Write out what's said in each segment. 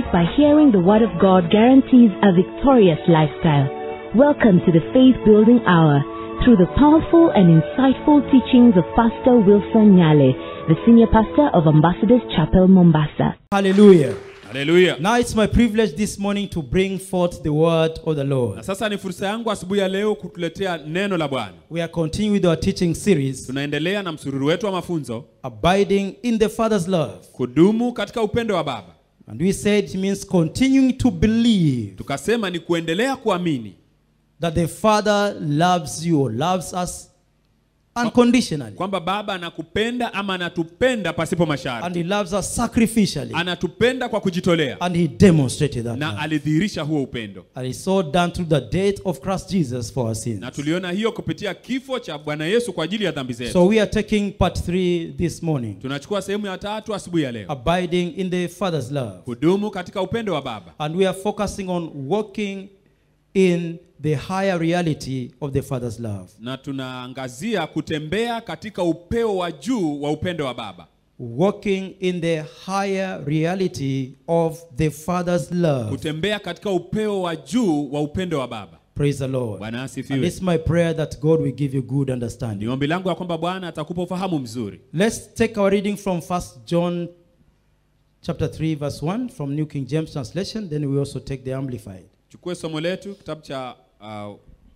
by hearing the Word of God guarantees a victorious lifestyle. Welcome to the Faith Building Hour through the powerful and insightful teachings of Pastor Wilson Nyale, the senior pastor of Ambassadors Chapel, Mombasa. Hallelujah. haleluya Now it's my privilege this morning to bring forth the word of the na Lord. sasa ni fursa yangu asubuhi ya leo kutuletea neno la bwana We are continuing with our teaching series, tunaendelea na msururu wetu wa mafunzo Abiding in the Father's Love. kudumu katika upendo wa baba And we said it means continuing to believe tukasema ni kuendelea kuamini that the Father loves you or loves us unconditionally. kwamba baba anakupenda ama anatupenda pasipo And masharti He loves us sacrificially. anatupenda kwa kujitolea And He demonstrated that. na love. alidhihirisha huo upendo And it's so done through the death of Christ Jesus for our sins. na tuliona hiyo kupitia kifo cha bwana yesu kwa ajili ya dhambi zetu So we are taking part three this morning. tunachukua sehemu ya tatu asubuhi ya leo Abiding in the Father's love. kudumu katika upendo wa baba And we are focusing on walking in the higher reality of the Father's love. na tunaangazia kutembea katika upeo wa juu wa upendo wa baba Walking in the higher reality of the Father's love. kutembea katika upeo wa juu wa upendo wa baba Praise the Lord. bwana And asifiwe it's my prayer that God will give you good ni understanding. ombi langu ya kwamba bwana atakupa ufahamu mzuri Let's take our reading from 1 John chapter 3 verse 1 from New King James translation then we also take the amplified. chukue somo letu kitabu cha uh,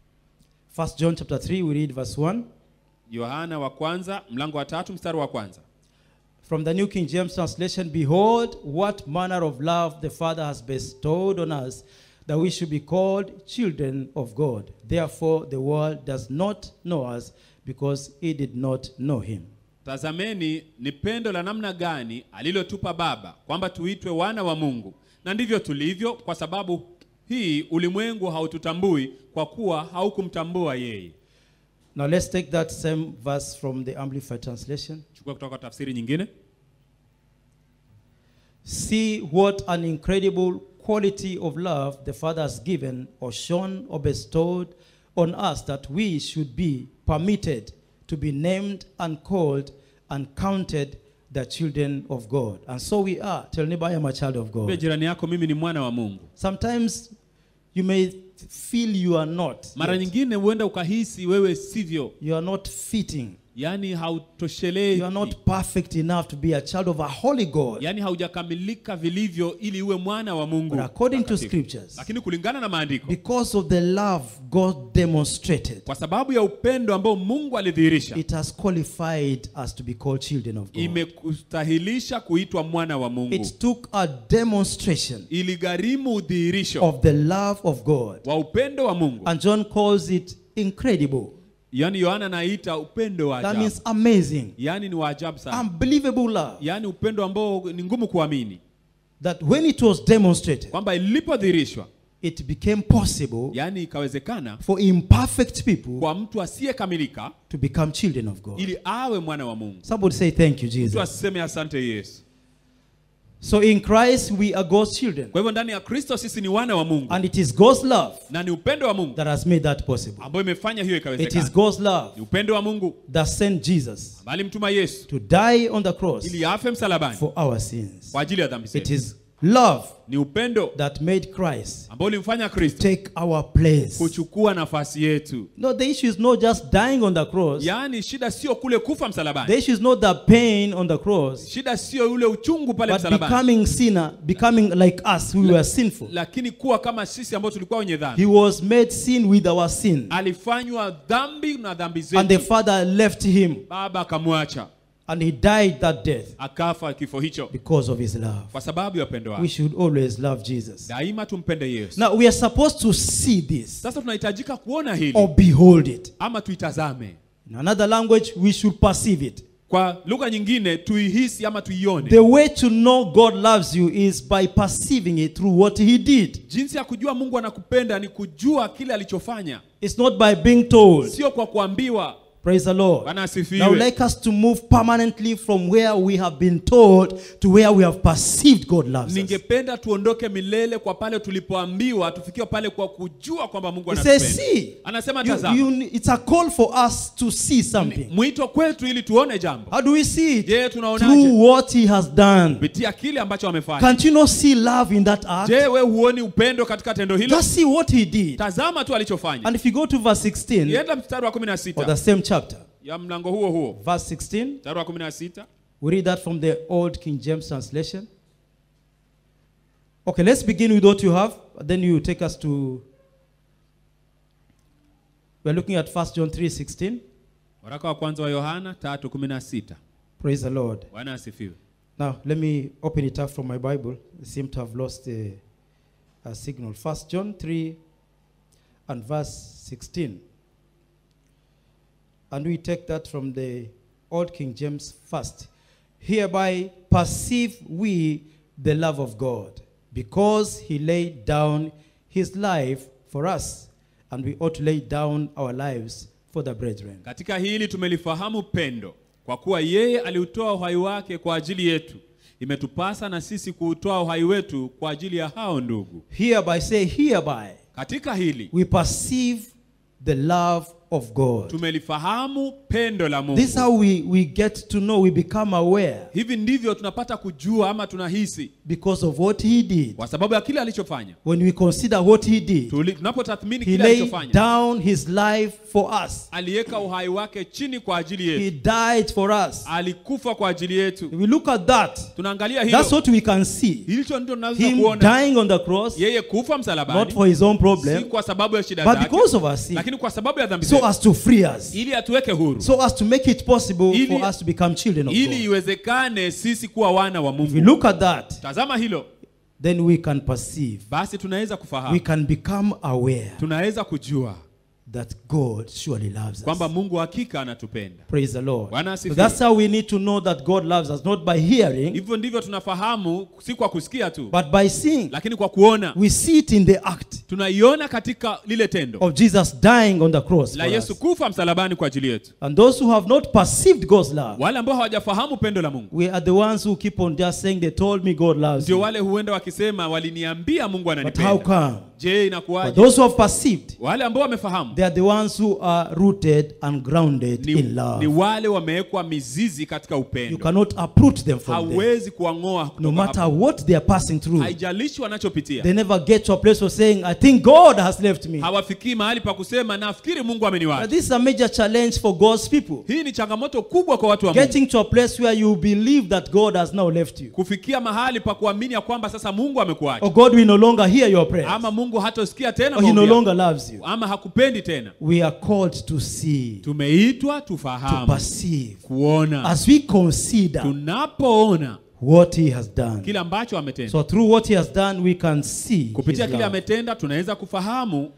1 John chapter 3 we read verse 1 yohana wa kwanza mlango wa tatu mstari wa kwanza From the New King James translation, behold, what manner of love the Father has bestowed on us, that we should be called children of God. Therefore, the world does not know us, because it did not know him. tazameni ni pendo la namna gani alilotupa baba kwamba tuitwe wana wa mungu na ndivyo tulivyo kwa sababu hii ulimwengu haututambui kwa kuwa haukumtambua yeye Now, let's take that same verse from the Amplified translation. chukua kutoka tafsiri nyingine See what an incredible quality of love the Father has given, or shown, or bestowed on us that we should be permitted to be named and called and counted the children of God. And so we are. Tell neighbor, I am a child of Mwambie God. jirani yako mimi ni mwana wa mungu Sometimes you may feel you are not. mara yet. nyingine huenda ukahisi wewe sivyo You are not fitting. yaani You hautoshelezi are not perfect enough to be a child of a holy God. yaani haujakamilika vilivyo ili uwe mwana wa mungu But according to mtakatifu. scriptures, lakini kulingana na maandiko because of the love God demonstrated, kwa sababu ya upendo ambao mungu alidhihirisha it has qualified us to be called children of God. imekustahilisha kuitwa mwana wa mungu It took a demonstration iligharimu udhihirisho of the love of God. wa upendo wa mungu And John calls it incredible. yaani yohana anaita upendo wa That ajabu means amazing, yaani ni wa ajabu sana unbelievable love. yaani upendo ambao ni ngumu kuamini That when it was demonstrated, kwamba ilipodhihirishwa it became possible yaani ikawezekana for imperfect people kwa mtu asiyekamilika to become children of God. ili awe mwana wa mungu Somebody say, Thank you, mtu Jesus. asiseme asante yesu So in Christ, we are God's children. kwa hivyo ndani ya kristo sisi ni wana wa mungu And it is God's love na ni upendo wa mungu that has made that possible. ambayo imefanya hiyo It is ikawezekana God's love ni upendo wa mungu that sent Jesus bali mtuma yesu to die on the cross ili afe msalabani for our sins. kwa ajili ya dhambi It zetu is love ni upendo that made Christ ambao ulimfanya kristo take our place. kuchukua nafasi yetu No, the issue is not just dying on the cross. yaani shida sio kule kufa msalabani The issue is not the pain on the cross, shida sio ule uchungu pale but msalabani becoming sinner, becoming like us who were sinful. lakini kuwa kama sisi ambao tulikuwa wenye dhambi He was made sin with our sin. alifanywa dhambi na dhambi And the zetu Father left him baba akamwacha and he died that death akafa kifo hicho because of his love. kwa sababu ya upendo We wake should always love Jesus. daima tumpende yesu Now we are supposed to see this sasa tunahitajika kuona hili or behold it. ama tuitazame In another language, we should perceive it. kwa lugha nyingine tuihisi ama tuione The way to know God loves you is by perceiving it through what He did. jinsi ya kujua mungu anakupenda ni kujua kile alichofanya It's not by being told. sio kwa kuambiwa Praise the Lord. Bwana Now, asifiwe. I would like us to move permanently from where we have been told to where we have perceived God loves us. ningependa tuondoke milele kwa pale tulipoambiwa tufikie pale kwa kujua kwamba mungu He says, anatupenda see, anasema you, tazama you, it's a call for us to see something. mwito kwetu ili tuone jambo How do we see it? je tunaonaje Through what He has done. kupitia kile ambacho amefanya Can't you not see love in that act? je we huoni upendo katika tendo hilo Just see what He did. tazama tu alichofanya And if you go to verse 16 ienda mstari wa of the 16 same chapter, ya mlango huo huo verse 16, mstari wa 16 we read that from the Old King James translation. Okay, let's begin with what you have, then you take us to. We're looking at 1 John 3:16. waraka wa kwanza wa yohana 3:16 Praise the Lord. bwana asifiwe Now, let me open it up from my Bible. I seem to have lost a, a signal. 1 John 3 and verse 16. And we take that from the Old King James first. Hereby perceive we the love of God, because he laid down his life for us, and we ought to lay down our lives for the brethren. katika hili tumelifahamu pendo kwa kuwa yeye aliutoa uhai wake kwa ajili yetu imetupasa na sisi kuutoa uhai wetu kwa ajili ya hao ndugu Hereby, say, hereby, katika hili we perceive the love of God. tumelifahamu pendo la This is mungu how we, we get to know, we become aware hivi ndivyo tunapata kujua ama tunahisi because of what he did. kwa sababu ya kile alichofanya When we consider what he did, Tuli- tunapotathmini he kile laid alichofanya down his life for us. aliweka uhai wake chini kwa ajili He yetu died for us. alikufa kwa ajili yetu If we look at that, tunaangalia hilo that's what we can see. hilicho ndio tunaweza Him kuona dying on the cross, yeye kufa not msalabani for his own si problem, kwa sababu ya shida but zake because of our sin, lakini kwa sababu ya dhambi so zetu as to free us, ili atuweke huru so as to make it possible Ili- for us to become children of ili God. iwezekane sisi kuwa wana wa If we mungu look at that, tazama hilo then we can perceive, basi tunaweza we kufahamu can become aware tunaweza kujua that God surely loves kwamba us. mungu hakika anatupenda Praise the Lord. Bwana So asifiwe. that's how we need to know that God loves us, not by hearing, hivyo ndivyo tunafahamu si kwa kusikia tu but by seeing. lakini kwa kuona We see it in the act tunaiona katika lile tendo of Jesus dying on the cross. la for yesu us. kufa msalabani kwa ajili yetu And those who have not perceived God's love, wale ambao hawajafahamu pendo la mungu we are the ones who keep on just saying, They told me God loves ndio you. wale huenda wakisema waliniambia mungu But how ananipenda come? je But inakuwaje those who have perceived, wale ambao wamefahamu they are the ones who are rooted and grounded ni, in ni love. wale wamewekwa mizizi katika You upendo cannot uproot them from there. hauwezi kuwang'oa No kutoka matter hapo. what they are passing through, haijalishi wanachopitia they never get to a place of saying, I think God has left me. hawafikii mahali pa kusema nafikiri mungu But ameniwacha this is a major challenge for God's people. hii ni changamoto kubwa kwa watu wa mungu Getting to a place where you believe that God has now left you. kufikia mahali pa kuamini ya kwamba sasa mungu amekuacha Or God will no longer hear your prayers. ama mungu hatosikia tena Or He no maombi yako. longer loves you. ama hakupendi tena We are called to see, tumeitwa to tufahamu perceive. kuona As we consider tunapoona what He has done. kile ambacho ametenda So through what He has done, we can see His kupitia kile love. ametenda tunaweza kufahamu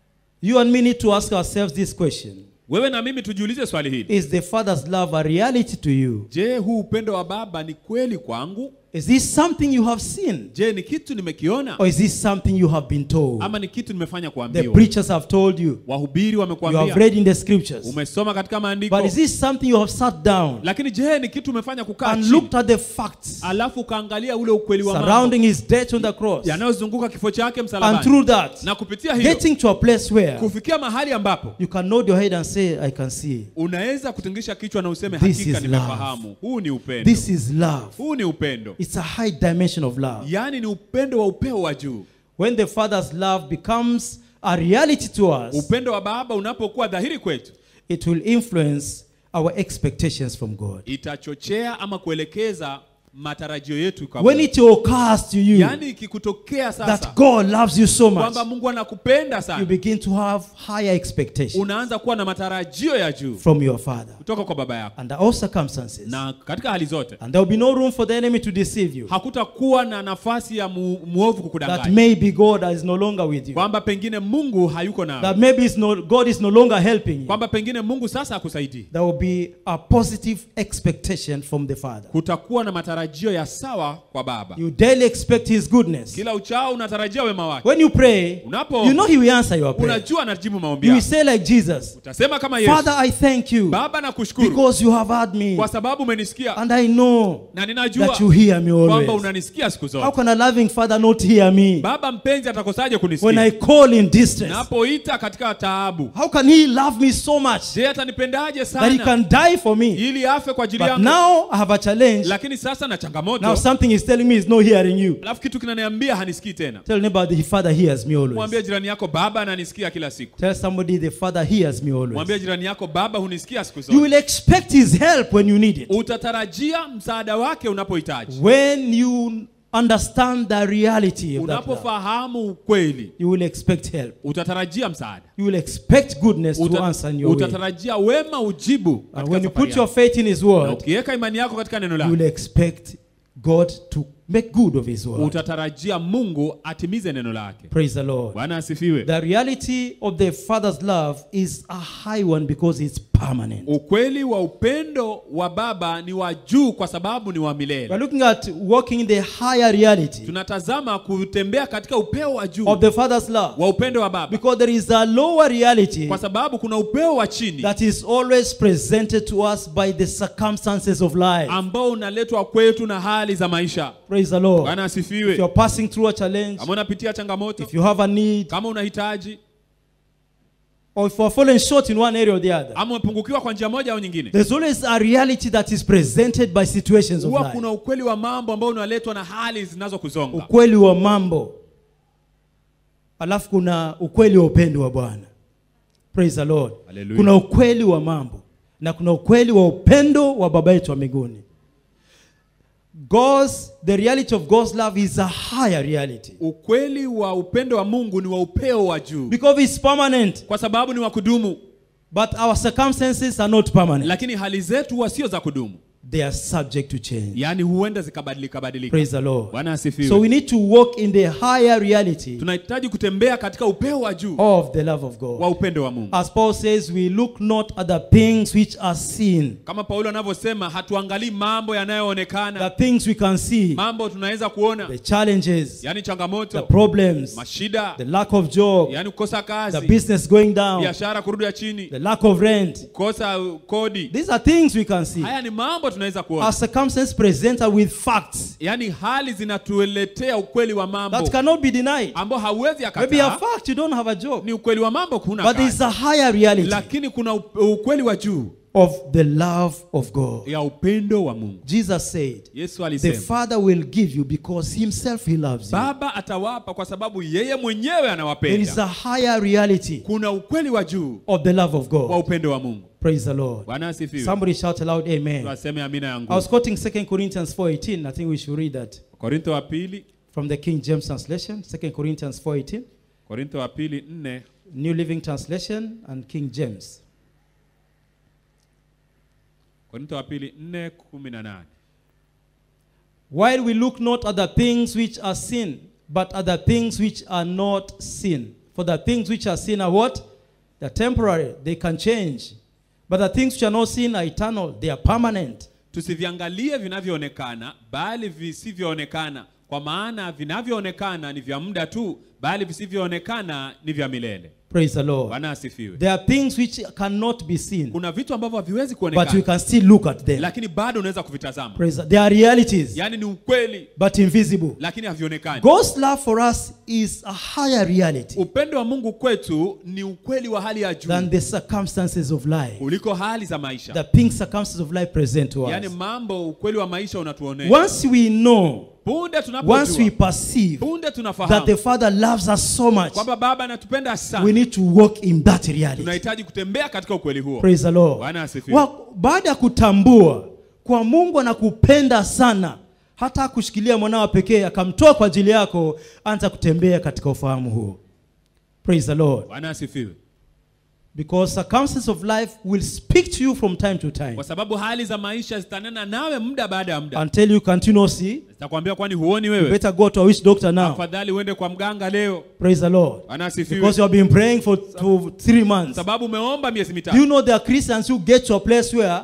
You and me need to ask ourselves this question. wewe na mimi tujiulize swali hili Is the Father's love a reality to you? je huu upendo wa baba ni kweli kwangu Is this something you have seen? je ni kitu nimekiona Or is this something you have been told? ama ni kitu nimefanya The kuambiwa preachers have told you. wahubiri You have wamekuambia read in the scriptures. umesoma katika maandiko But is this something you have sat down lakini je ni kitu umefanya kukaa and chini looked at the facts alafu ukaangalia ule ukweli wa mambo surrounding his death on the cross? yanayozunguka kifo chake And msalabani through that, na kupitia hiyo getting to a place where kufikia mahali ambapo you can nod your head and say, I can see. unaweza kutingisha kichwa na useme This hakika is nimefahamu huu ni upendo This is love. huu ni upendo It's a high dimension of love. yaani ni upendo wa upeo wa juu When the Father's love becomes a reality to us, upendo wa baba unapokuwa dhahiri kwetu it will influence our expectations from God. itachochea ama kuelekeza matarajio yetu kwa When Mungu. it occurs to you yaani ikikutokea sasa that God loves you so much, kwamba mungu anakupenda you sana begin to have higher expectations unaanza kuwa na matarajio ya juu from your Father kutoka kwa baba yako under all circumstances. na katika hali zote And there will be no room for the enemy to deceive you. hakutakuwa na nafasi ya mu, muovu That kukudanganya maybe God is no longer with you. kwamba pengine mungu hayuko That nawe maybe it's no, God is no longer helping you. kwamba pengine mungu sasa hakusaidii There will be a positive expectation from the Father. kutakuwa na matarajio matarajio ya sawa kwa baba You daily expect His goodness. kila uchao unatarajia wema wake When you pray, Unapo- you know He will answer your prayer. unajua anajibu maombi You will yako say like Jesus, utasema kama yesu Father, I thank you baba nakushukuru because you have heard me, kwa sababu umenisikia and I know na ninajua that you hear me kwamba always. unanisikia siku How zote can a loving Father not hear me baba mpenzi atakosaje when kunisikia I call in distress? napoita katika taabu How can He love me so much je atanipendaje that He sana can die for me? ili afe kwa ajili But yangu now I have a challenge. lakini sasa na Now changamoto something is telling me He's not hearing you. alafu kitu kinaniambia hanisikii tena Tell neighbor the Father hears me always. mwambie jirani yako baba ananisikia kila siku Tell somebody the Father hears me always. mwambie jirani yako baba hunisikia siku You zote will expect His help when you need it. utatarajia msaada wake unapohitaji When you understand the reality of that love, unapofahamu ukweli you will expect help. utatarajia msaada You will expect goodness to Uta- answer in your way. utatarajia wema ujibu And katika when you safari put your yako. faith in His na word, ukiweka imani yako katika neno you lake will expect God to make good of His word. utatarajia mungu atimize neno lake Praise the Lord. bwana asifiwe The reality of the Father's love is a high one because it's permanent. ukweli wa upendo wa baba ni wa juu kwa sababu ni wa We're milele looking at walking in the higher reality tunatazama kutembea katika upeo wa juu of the Father's love wa upendo wa baba because there is a lower reality kwa sababu kuna upeo wa chini that is always presented to us by the circumstances of life. ambao unaletwa kwetu na hali za maisha Praise the Lord. bwana If asifiwe you're passing through a challenge, kama unapitia changamoto if you have a need, kama unahitaji or if you're falling short in one area or the other, ama umepungukiwa kwa njia moja au nyingine there's always a reality that is presented by situations of huwa life. kuna ukweli wa mambo ambao unaletwa na hali zinazokuzonga Ukweli wa mambo, alafu kuna ukweli wa upendo wa Bwana. Praise the Lord. Hallelujah. Kuna ukweli wa mambo na kuna ukweli wa upendo wa Baba yetu wa mbinguni. God's the reality of God's love is a higher reality ukweli wa upendo wa mungu ni wa upeo wa juu because it's permanent, kwa sababu ni wa kudumu but our circumstances are not permanent. lakini hali zetu huwa sio za kudumu They are subject to change. yaani huenda zikabadilika badilika Praise the Lord. bwana asifiwe So we need to walk in the higher reality tunahitaji kutembea katika upeo wa juu of the love of God. wa upendo wa mungu As Paul says, we look not at the things which are seen, kama paulo anavyosema hatuangalii mambo the yanayoonekana things we can see, mambo tunaweza kuona the challenges, yaani the changamoto problems, mashida the lack of job, yaani kukosa the kazi business going down, biashara kurudi ya chini the lack of rent. kukosa uh, kodi These are things we can see. haya ni mambo tunaweza Our kuona circumstances present us with facts yaani hali zinatuletea ukweli wa mambo that cannot be denied. ambao hauwezi Maybe a akataa fact you don't have a job, ni ukweli wa mambo kuna but there is kazi. a higher reality lakini kuna up- ukweli wa juu of the love of God. ya upendo wa mungu Jesus said, yesu The alisema Father will give you because Himself He loves you. baba atawapa kwa sababu yeye mwenyewe There is anawapenda a higher reality kuna ukweli wa juu of the love of wa God. upendo wa mungu Praise the Lord. bwana asifiwe Somebody shout aloud, Amen. tuaseme amina I yangu was quoting 2 Corinthians 4:18. I think we should read that korintho wa pili from the King James translation. 2 Corinthians 4:18, korintho wa pili nne New Living Translation, and King James. korintho wa pili nne kumi na nane While we look not at the things which are seen, but at the things which are not seen. For the things which are seen are what? They're temporary, they can change. But the things which are not seen are eternal, they are permanent. tusiviangalie vinavyoonekana bali visivyoonekana kwa maana vinavyoonekana ni vya muda tu bali visivyoonekana ni vya milele Praise the Lord. bwana asifiwe There are things which cannot be seen, kuna vitu ambavyo haviwezi but we kuonekana can still look at them. lakini bado unaweza kuvitazama Praise the- They are realities, yaani ni ukweli but invisible. lakini havionekani God's love for us is a higher reality upendo wa mungu kwetu ni ukweli wa hali ya juu than the circumstances of life. kuliko hali za maisha The things circumstances of life present to yaani us. mambo ukweli wa maisha unatuonea Once we know, punde once we tunapojua perceive punde that the tunafahamu Father loves us so much, kwamba baba anatupenda we sana need to walk in that reality. tunahitaji kutembea katika ukweli huo Praise the Lord. bwana asifiwe Wa- Baada ya kutambua kwa Mungu anakupenda sana, hata kushikilia mwanao pekee akamtoa kwa ajili yako, anza kutembea katika ufahamu huo. Praise the Lord. bwana asifiwe Because circumstances of life will speak to you from time to time kwa sababu hali za maisha zitanena nawe muda baada ya muda until you continuously zitakwambia kwani huoni you wewe better go to a witch doctor now. afadhali uende kwa mganga leo Praise the Lord. bwana asifiwe Because you have been praying for, for three months. sababu umeomba miezi Do mitatu you know there are Christians who get to a place where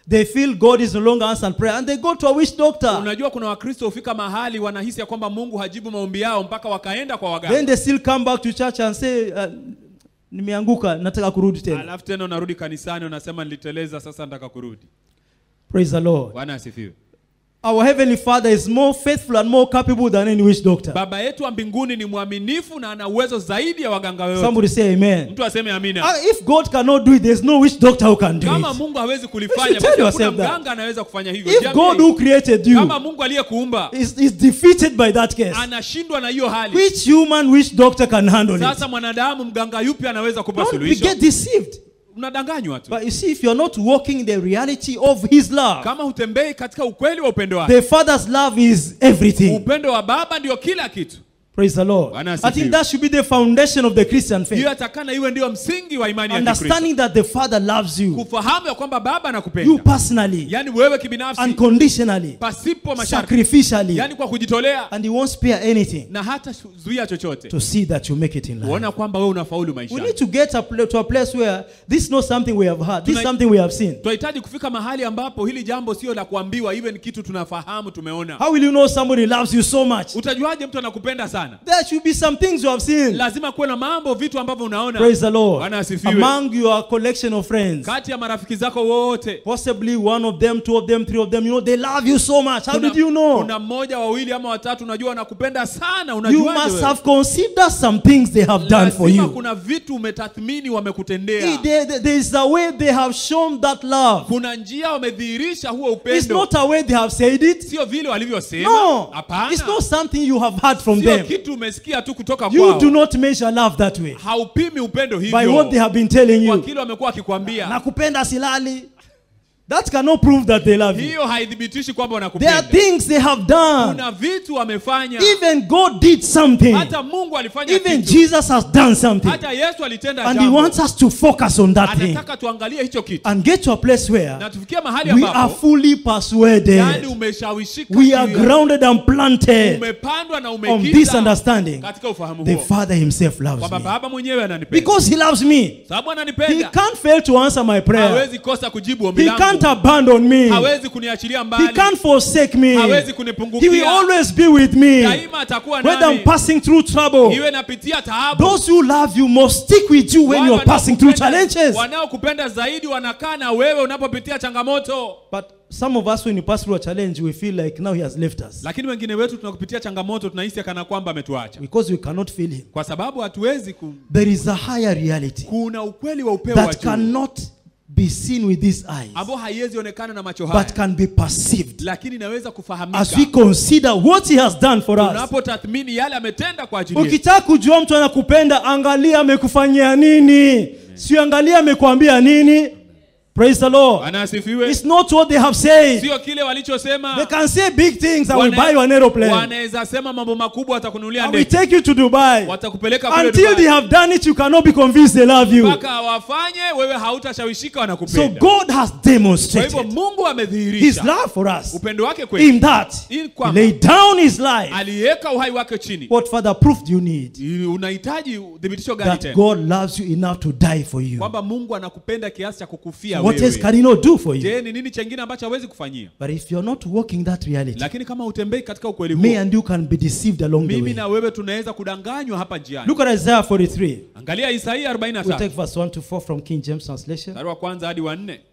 they feel God is no longer answering prayer and they go to a witch doctor. unajua kuna wakristo hufika mahali wanahisi ya kwamba mungu hajibu maombi yao mpaka wakaenda kwa Then waganga they still come back to church and say, uh, nimeanguka, nataka kurudi tena. alafu tena unarudi kanisani unasema niliteleza sasa nataka kurudi Praise the Lord. bwana asifiwe Our Heavenly Father is more faithful and more capable than any witch doctor. baba yetu wa mbinguni ni mwaminifu na ana uwezo zaidi ya waganga wote Somebody say amen. mtu aseme amina Uh, if God cannot do it, there's no witch doctor who can do kama it. mungu hawezi You kulifanya should tell basi hakuna yourself that. mganga anaweza kufanya hivyo If Jiambie God who created you kama mungu aliyekuumba is, is defeated by that case, anashindwa na hiyo hali which human witch doctor can handle it? sasa mwanadamu mganga yupi anaweza kupa Don't we suluhisho get deceived. unadanganywa tu But you see, if you're not walking in the reality of His love, kama hutembei katika ukweli wa upendo wake the Father's love is everything. upendo wa baba ndio kila kitu Praise the Lord. Bwana I asifiwe. think that should be the foundation of the Christian faith. hiyo atakana iwe ndio msingi wa imani ya Kikristo Understanding that the Father loves you, kufahamu ya kwamba baba you anakupenda personally, yaani wewe kibinafsi unconditionally, pasipo masharti sacrificially, yaani kwa kujitolea and He won't spare anything na hata zuia chochote to see that you make it in life. kuona kwamba wewe unafaulu We need maisha to get a pla- to a place where this is not something we have heard, this is Tonight- something we have seen. tunahitaji kufika mahali ambapo hili jambo sio la kuambiwa iwe ni kitu tunafahamu tumeona How will you know somebody loves you so much? utajuaje mtu anakupenda sana There should be some things you have seen. lazima kuwe na mambo vitu ambavyo unaona Praise the Lord. Bwana asifiwe. Among your collection of friends, kati ya marafiki zako wote possibly one of them, two of them, three of them, you know, they love you so much. How kuna, did you know? kuna mmoja wawili ama watatu unajua wanakupenda sana You unajuaje must wewe? have considered some things they have done for Lazima you. kuna vitu umetathmini wamekutendea There- there- there is a way they have shown that love. kuna njia wamedhihirisha huo It's upendo not a way they have said it. sio vile walivyosema No. hapana It's not something you have heard from sio them. kitu umesikia tu kutoka You kwao do not measure love that way. haupimi upendo By hivyo what they have been telling kwa you. kile wamekuwa wakikwambia Nakupenda silali. That cannot prove that they love you. hiyo haithibitishi kwamba There are wanakupenda things they have done. kuna vitu wamefanya Even God did something. hata mungu alifanya Even kitu Jesus has done something. hata yesu alitenda And He jambo wants us to focus on that thing anataka tuangalie hicho kitu and get to a place where na tufikie mahali we are ambapo fully yani persuaded. umeshawishika We are juu ya- grounded and planted umepandwa na on this umekita understanding. katika ufahamu The huo Father Himself loves kwamba me. baba mwenyewe ananipenda Because He loves me. sababu He ananipenda can't fail to answer my prayer. hawezi kosa kujibu ombi He can't langu abandon me. hawezi kuniachilia He mbali can't forsake me. hawezi He will kunipungukia always be with me. daima atakuwa Whether I'm nami passing through trouble, iwe napitia taabu those who love you must stick with you when Wale you're passing through wanaokupenda- challenges. wanaokupenda zaidi wanakaa na wewe unapopitia changamoto But some of us, when you pass through a challenge, we feel like now He has left us lakini wengine wetu tunakupitia changamoto tunahisi kana kwamba ametuacha because we cannot feel Him. kwa sababu hatuwezi ku, There is a higher reality kuna ukweli wa upeo wa that juu cannot be seen with these eyes, ambao haiwezi onekana na macho haya but can be perceived lakini inaweza kufahamika as we consider what He has done for us. unapotathmini yale ametenda kwa ajili yetu Ukitaka kujua mtu anakupenda, angalia amekufanyia nini, sio angalia amekwambia nini. Praise the Lord. Bwana asifiwe It's not what they have said. sio kile walichosema They can say big things. I will Wana- buy you an aeroplane. wanaweza sema mambo makubwa watakununulia I will ndege take you to Dubai. watakupeleka kule Until they Dubai. have done it, you cannot be convinced they love you. mpaka wafanye wewe hautashawishika So wanakupenda God has kwa hivyo demonstrated mungu His amedhihirisha love for us upendo wake kwetu in that In He kwamba laid down His life. aliweka uhai wake chini What further proof do you need unahitaji uthibitisho gani that tena God loves you enough to die for you? kwamba mungu anakupenda kiasi cha kukufia What else wewe can He not do for you? je ni nini chengine ambacho hawezi kufanyia But if you're not walking that reality, lakini kama utembei katika ukweli me huo and you can be deceived along the mimi way. na wewe tunaweza kudanganywa hapa njiani Look at Isaiah 43. angalia isaia We 43 take verse 1 to 4 from King James translation. mstari wa kwanza hadi wa nne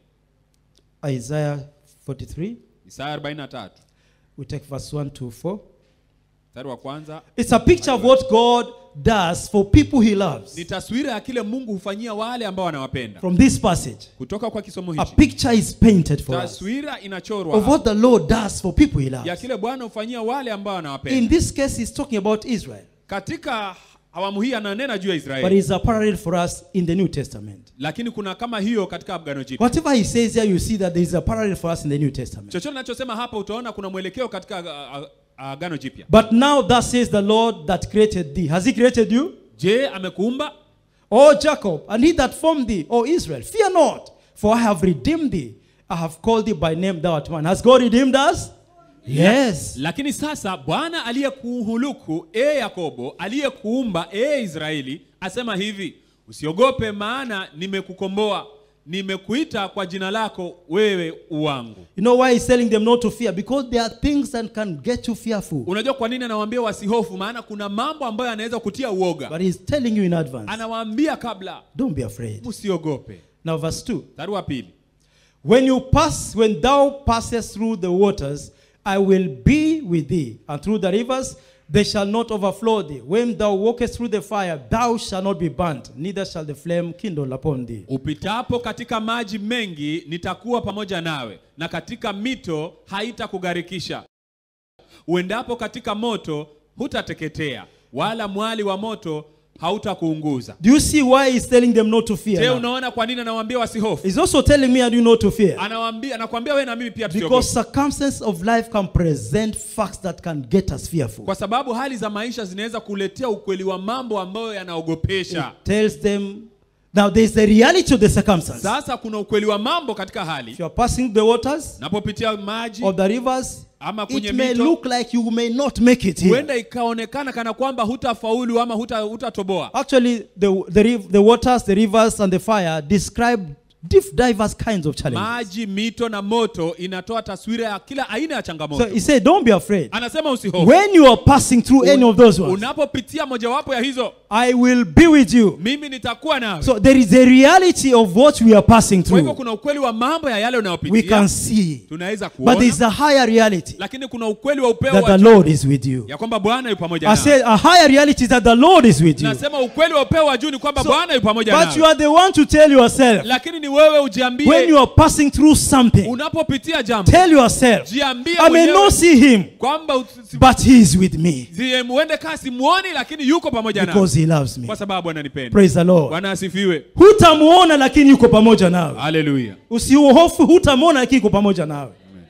Isaiah 43. isaya 43 We take verse 1 to 4. mstari wa kwanza It's a picture of what God does for people He loves. ni taswira ya kile mungu hufanyia wale ambao wanawapenda From this passage, kutoka kwa kisomo a hichi picture is painted for us taswira inachorwa of hapa what the Lord does for people He ya loves. kile bwana hufanyia wale ambao wanawapenda In this case, He's talking about Israel, katika awamu hii ananena juu ya but israeli it's a parallel for us in the New Testament. lakini kuna kama hiyo katika agano jipya Whatever He says here, you see that there is a parallel for us in the New Testament. chochote nachosema hapa utaona kuna mwelekeo katika uh, uh, agano jipya But now, thus says the Lord that created thee. Has He created you? je amekuumba O Jacob, and he that formed thee, O Israel, fear not, for I have redeemed thee. I have called thee by name, thou art mine. Has God redeemed us? Yes. lakini sasa bwana aliyekuhuluku e yakobo aliyekuumba e israeli asema hivi usiogope maana nimekukomboa nimekuita kwa jina lako wewe uwangu You know why he's telling them not to fear? Because there are things that can get you fearful. unajua kwa nini anawaambia wasihofu maana kuna mambo ambayo yanaweza kutia uoga But he's telling you in advance. anawaambia kabla Don't be afraid. msiogope Now, verse 2. mstari wa pili When you pass, when thou passest through the waters, I will be with thee, and through the rivers they shall not overflow thee. When thou walkest through the fire, thou shalt not be burnt, neither shall the flame kindle upon thee. upitapo katika maji mengi nitakuwa pamoja nawe na katika mito haitakugharikisha uendapo katika moto hutateketea wala mwali wa moto hautakuunguza Do you see why he's telling them not to fear? je now? unaona kwa nini anawaambia wasihofu He's also telling me and you not to fear. anawaambia anakuambia wewe na mimi pia tusiogope Because circumstances of life can present facts that can get us fearful. kwa sababu hali za maisha zinaweza kuletea ukweli wa mambo ambayo yanaogopesha It tells them. Now, there's the reality of the circumstance. sasa kuna ukweli wa mambo katika hali If you are passing the waters napopitia maji or the rivers, ama kwenye it may mito look like you may not make it here. huenda ikaonekana kana kwamba hutafaulu ama huta- hutatoboa Actually, the, the, riv- the waters, the rivers, and the fire describe diff, diverse kinds of challenges. maji mito na moto inatoa taswira ya kila aina ya changamoto So he said, Don't be afraid. anasema usihofu When you are passing through any of those ones, unapopitia mojawapo ya hizo I will be with you. mimi nitakuwa nawe So there is a reality of what we are passing kwa hivyo through. kuna ukweli wa mambo ya yale We unayopitia can see. tunaweza But there is kuona a higher reality lakini kuna ukweli wa upeo that wa the juu Lord is with you. ya kwamba bwana yu pamoja I nawe said a higher reality is that the Lord is with you. nasema ukweli wa upeo wa juu ni kwamba So- bwana yu pamoja But you nawe are the one to tell yourself lakini ni wewe when ujiambie you are passing through something, unapopitia jambo tell yourself, jiambie I may mwenyewe not see him, kwamba usi- but he is with me si- muende kaa simuoni lakini yuko pamoja nawe because he loves me. kwa sababu ananipenda Praise the Lord. bwana asifiwe Hutamuona lakini yuko pamoja nawe. haleluya Usiuhofu, hutamuona lakini yuko pamoja nawe.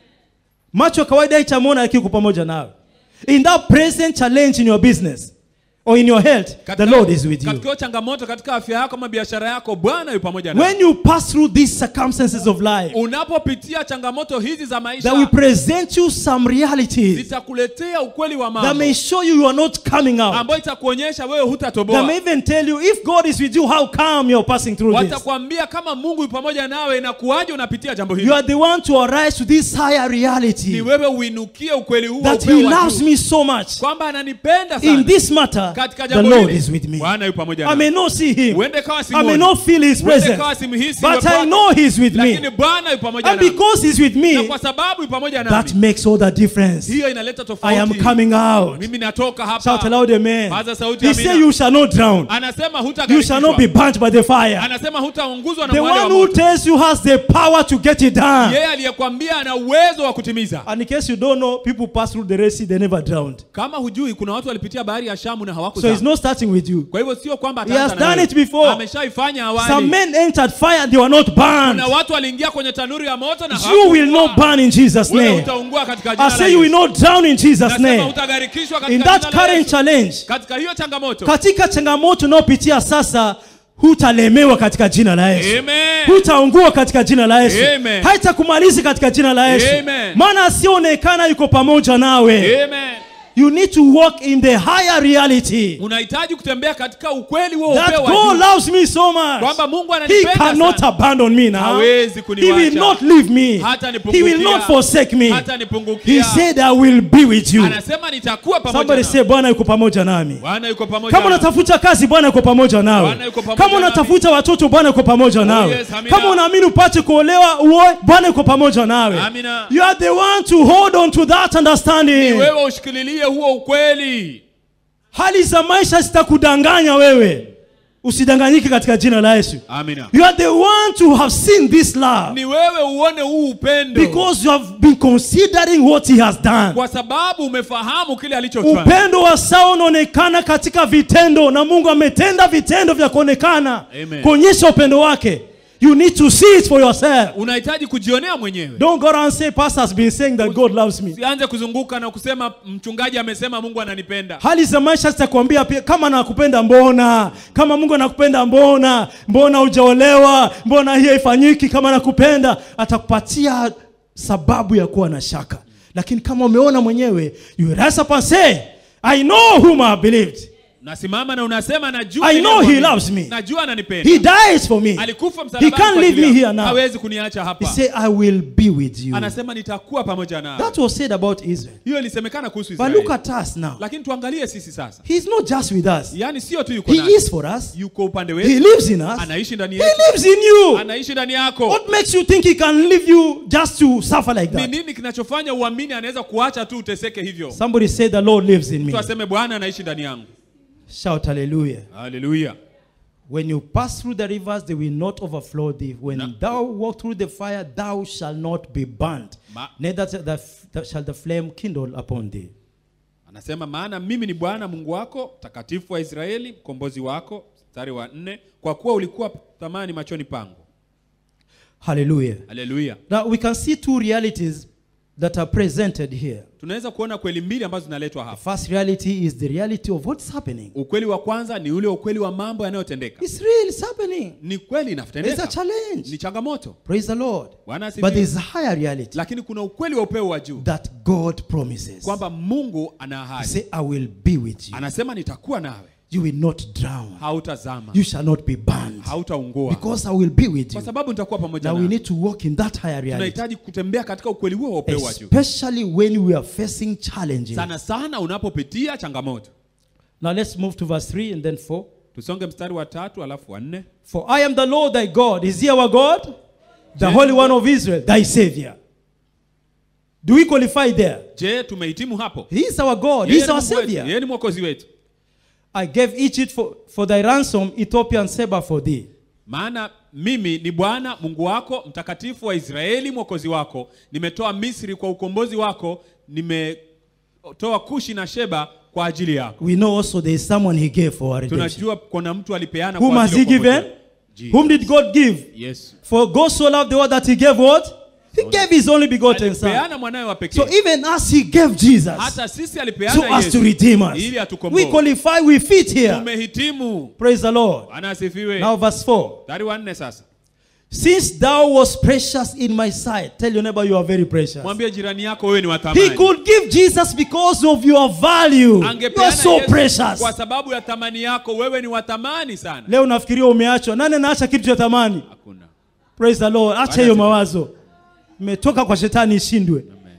Macho ya kawaida itamuona lakini yuko pamoja nawe. In that present challenge in your business or in your health, the Lord is with you. katika hiyo changamoto katika afya yako ama biashara yako bwana yu pamoja nawe When you pass through these circumstances of life, unapopitia changamoto hizi za that will maisha present you some realities zitakuletea ukweli wa that mambo may show you you are not coming out. ambayo itakuonyesha wewe That hutatoboa may even tell you if God is with you, how come you're passing through this. watakwambia kama mungu yu pamoja nawe na kuwaje unapitia jambo You hili are the one to arise to this higher ni reality wewe uinukie ukweli huu wa that upeo He wa loves juu. me so much. kwamba ananipenda In sana this matter, katika the jambo Lord hili is with me. bwana yu pamoja I may nawe not see Him, uende kawa I may simuoni not feel His uende presence, kawa simhisi but uwepo I wake. know He's with lakini me. bwana yu pamoja And nami because He's with na me, kwa sababu yu pamoja that nami makes all the difference. hiyo inaleta I am tofauti coming out. mimi natoka Shout hapa aloud, Amen. Paza sauti, He amina. said, You shall not drown. anasema You shall not be hutagarikishwa burnt by the fire. anasema hutaunguzwa na The mwale wa one who moto tells you has the power to get it done. yeye aliyekwambia ana uwezo wa kutimiza And in case you don't know, people pass through the Red Sea, they never drowned. kama hujui kuna watu walipitia bahari ya shamu na So hawakuzama he's not starting with you. kwa hivyo sio kwamba He has ataanza na done wewe. it before. ameshaifanya Some awali men entered fire and they were not burned. na watu waliingia kwenye tanuri ya moto na You will hawakuungua. not burn in Jesus' wewe name. utaungua katika I jina la say you will Yesu. not drown in Jesus' Nasema name. utagarikishwa katika In jina that la current Yesu. challenge, katika hiyo changamoto katika changamoto unayopitia sasa, hutalemewa katika jina la Yesu. Amen. hutaungua katika jina la Yesu. Amen. Haitakumaliza katika jina la Yesu. Amen. Maana asionekana yuko pamoja nawe. Amen. You need to walk in the higher reality unahitaji kutembea katika ukweli huo that upeo wa God juu loves me so much. kwamba Mungu He ananipenda cannot sana. abandon me now. Hawezi He kuniwacha. will not leave me. Hata He nipungukia. will not forsake me. hata He nipungukia said, I will be with you. anasema nitakuwa pamoja Somebody nawe. say, Bwana yuko pamoja nami. Bwana yuko pamoja Kama nawe. unatafuta kazi, Bwana yuko pamoja nawe. Bwana yuko pamoja Kama unatafuta watoto, Bwana yuko pamoja nawe. yes, amina. Kama unaamini upate kuolewa, uoe, Bwana yuko pamoja nawe. Amina. You are the one to hold on to that understanding. wewe ushikililie huo ukweli Hali za maisha zitakudanganya wewe, usidanganyike katika jina la Yesu. amina You are the one to have seen this love ni wewe uone huu upendo because you have been considering what he has done. kwa sababu umefahamu kile alichofanya Upendo wa sawa unaonekana katika vitendo, na Mungu ametenda vitendo vya kuonekana Amen. kuonyesha upendo wake. You need to see it for yourself. unahitaji kujionea mwenyewe Don't go around and say, Pastor has been saying that God loves me. usianze kuzunguka na kusema mchungaji amesema mungu ananipenda Hali za maisha zitakwambia pia, kama nakupenda mbona, kama Mungu anakupenda mbona, mbona hujaolewa, mbona hii haifanyiki, kama nakupenda, atakupatia sababu ya kuwa na shaka. Lakini kama umeona mwenyewe, you rise up and say, I know whom I have believed. nasimama na unasema najua I know ninayemwamini. he loves me. najua ananipenda He dies for me. alikufa He msalabani can't kwa leave ajili me yangu. here now. hawezi kuniacha He hapa said, I will be with you. anasema nitakuwa pamoja nawe That was said about Israel. hiyo ilisemekana kuhusu But Israeli look at us now. lakini tuangalie sisi sasa He's not just with us. yaani sio tu yuko He nasi is for us. yuko upande He wetu lives in us. anaishi ndani He yetu lives in you. anaishi ndani yako What makes you think he can leave you just to suffer like ni that? nini kinachofanya uamini anaweza kuacha tu uteseke hivyo Somebody said the Lord lives in me. mtu aseme bwana anaishi ndani yangu Shout hallelujah. haleluya When you pass through the rivers, they will not overflow thee. When No. thou walk through the fire, thou shalt not be burnt. Ma- Neither shall the, f- shall the flame kindle upon thee. anasema maana mimi ni bwana mungu wako mtakatifu wa israeli mkombozi wako mstari wa nne kwa kuwa ulikuwa thamani machoni pangu Hallelujah. haleluya Now we can see two realities that are presented here. tunaweza kuona kweli mbili ambazo zinaletwa The hapa first reality is the reality of what's happening. ukweli wa kwanza ni ule ukweli wa mambo yanayotendeka It's real, it's happening. ni kweli It's a inatendeka challenge. ni changamoto Praise the Lord. bwana But asifiwe there's a higher reality lakini kuna ukweli wa upeo wa juu that God promises. kwamba mungu ana He ahadi say, I will be with you. anasema nitakuwa nawe You will not drown. hautazama You shall not be burned. hautaungua Because I will be with kwa you. sababu nitakuwa pamoja Now we nawe need to walk in that higher reality. tunahitaji kutembea katika ukweli huo wa upeo wa juu Especially when we are facing challenges. sana sana unapopitia changamoto Now let's move to verse 3 and then 4. tusonge mstari wa tatu alafu wa nne For I am the Lord thy God. Is he our God? The Yes. Holy One of Israel, thy Savior. Do we qualify there? je tumehitimu hapo He is our God. He Yeye is ni our Mungu wetu. Savior. yeye ni mwokozi wetu I gave Egypt for, for thy ransom, Ethiopia and Seba for thee. maana mimi ni bwana mungu wako mtakatifu wa israeli mwokozi wako nimetoa misri kwa ukombozi wako nimetoa kushi na sheba kwa ajili yako We know also there is someone he gave for our redemption. tunajua kuna mtu alipeana Whom kwa has ajili he ya ukombozi given? wetu. Jesus. Whom did God give? yesu For God so loved the world that he gave what? He gave his only begotten son. alipeana mwanawe wa pekee So even as he gave Jesus, hata sisi so alipeana as to yesu redeem us, ili we atukomboe qualify, we fit here. tumehitimu Praise the Lord. bwana asifiwe Now verse 4. mstari wa nne sasa Since thou was precious in my sight, tell your neighbor you are very precious. mwambie jirani yako wewe ni wa He thamani could give Jesus because of your value. You angepeana are so Yesu precious. kwa sababu ya thamani yako wewe ni wa thamani sana Leo nafikiria umeachwa. Nani anaacha kitu cha thamani? hakuna Praise the Lord. Acha Bwana hiyo asifiwe. mawazo. Imetoka kwa shetani ishindwe. Amen.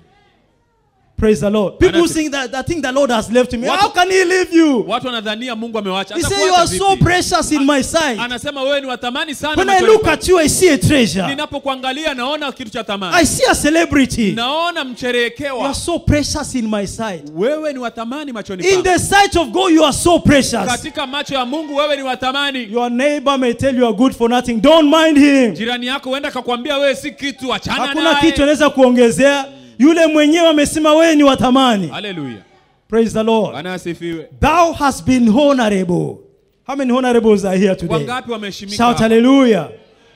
Praise the Lord. People Bwana think that, that think the Lord has left me. Watu- How can he leave you? watu wanadhania mungu amewacha He said Atakuacha you are so vipi? precious in my sight. anasema wewe ni wa thamani sana When I machoni look pangu. at you, I see a treasure. ninapokuangalia naona kitu cha I thamani see a celebrity. naona You are mcherehekewa so precious in my sight. wewe ni wa thamani machoni In pangu the sight of God, you are so precious. katika macho ya mungu wewe ni wa thamani Your neighbor may tell you are good for nothing. Don't mind him. jirani yako huenda akakwambia wewe si kitu achana Hakuna kitu naye anaweza kuongezea. Yule mwenyewe amesema wewe ni wa thamani. haleluya Praise the Lord. bwana asifiwe Thou hast been honorable. How many honorables are here today? wangapi wameheshimika Shout hapa? hallelujah.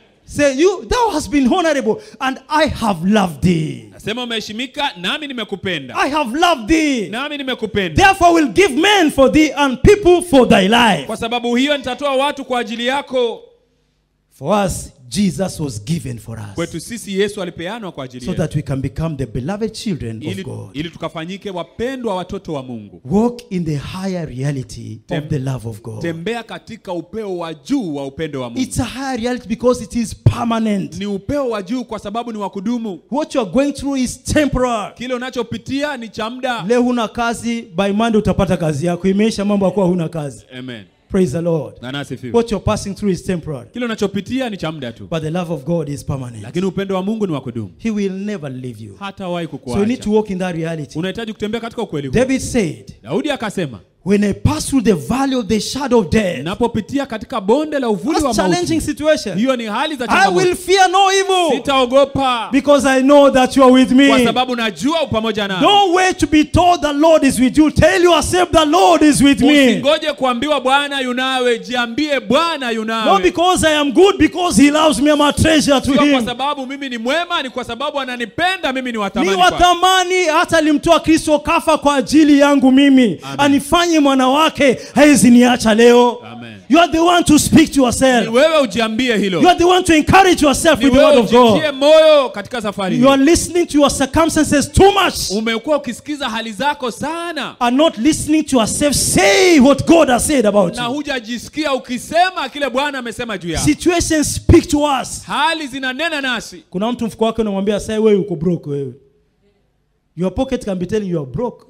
Say you thou hast been honorable and I have loved thee. nasema umeheshimika nami nimekupenda I have loved thee. nami nimekupenda Therefore will give men for thee and people for thy life. kwa sababu hiyo nitatoa watu kwa ajili yako For us Jesus was given for us kwetu sisi yesu alipeanwa kwa ajili so yetu that we can become the beloved children of ili, God. ili tukafanyike wapendwa watoto wa mungu Walk in the higher reality of Tem- the love of God. tembea katika upeo wa juu wa upendo wa mungu It's a higher reality because it is permanent. ni upeo wa juu kwa sababu ni wa kudumu What you are going through is temporary. kile unachopitia ni cha muda Leo huna kazi, by Monday utapata kazi yako. Imeisha mambo ya kuwa huna kazi. amen Praise the Lord. na nasifiwe What you're passing through is temporary, kile unachopitia ni cha muda tu but the love of God is permanent. lakini upendo wa mungu ni wa kudumu He will never leave you. hatawahi So you need to kukuacha walk in that reality. unahitaji kutembea katika ukweli huu David said, daudi akasema When I pass through the valley of the shadow of death, napopitia katika bonde la uvuli wa that's challenging mauti situation. hiyo ni hali za I changamoto will fear no evil sitaogopa because I know that you are with kwa me. sababu najua upamoja nami Don't wait to be told the Lord is with you. Tell yourself the Lord is with me. usingoje kuambiwa bwana yunawe jiambie bwana Not yunawe because I am good, because He loves me. I'm a treasure to sio kwa Him. sababu mimi ni mwema ni kwa sababu ananipenda mimi ni Ni watamani wa thamani hata alimtoa Kristo kafa kwa ajili yangu mimi, Amen. anifanye ujifanye mwana wake hawezi niacha leo Amen. you are the one to speak to Ni yourself wewe ujiambie hilo you are the one to encourage yourself ni with the word wewe of god ujitie moyo katika safari you are hii listening to your circumstances too much umekuwa ukisikiza hali zako sana are not listening to yourself say what god has said about na you hujajisikia ukisema kile bwana amesema juu yako situations speak to us hali zinanena nasi kuna mtu mfuko wake unamwambia sai wewe uko broke wewe your pocket can be telling you are broke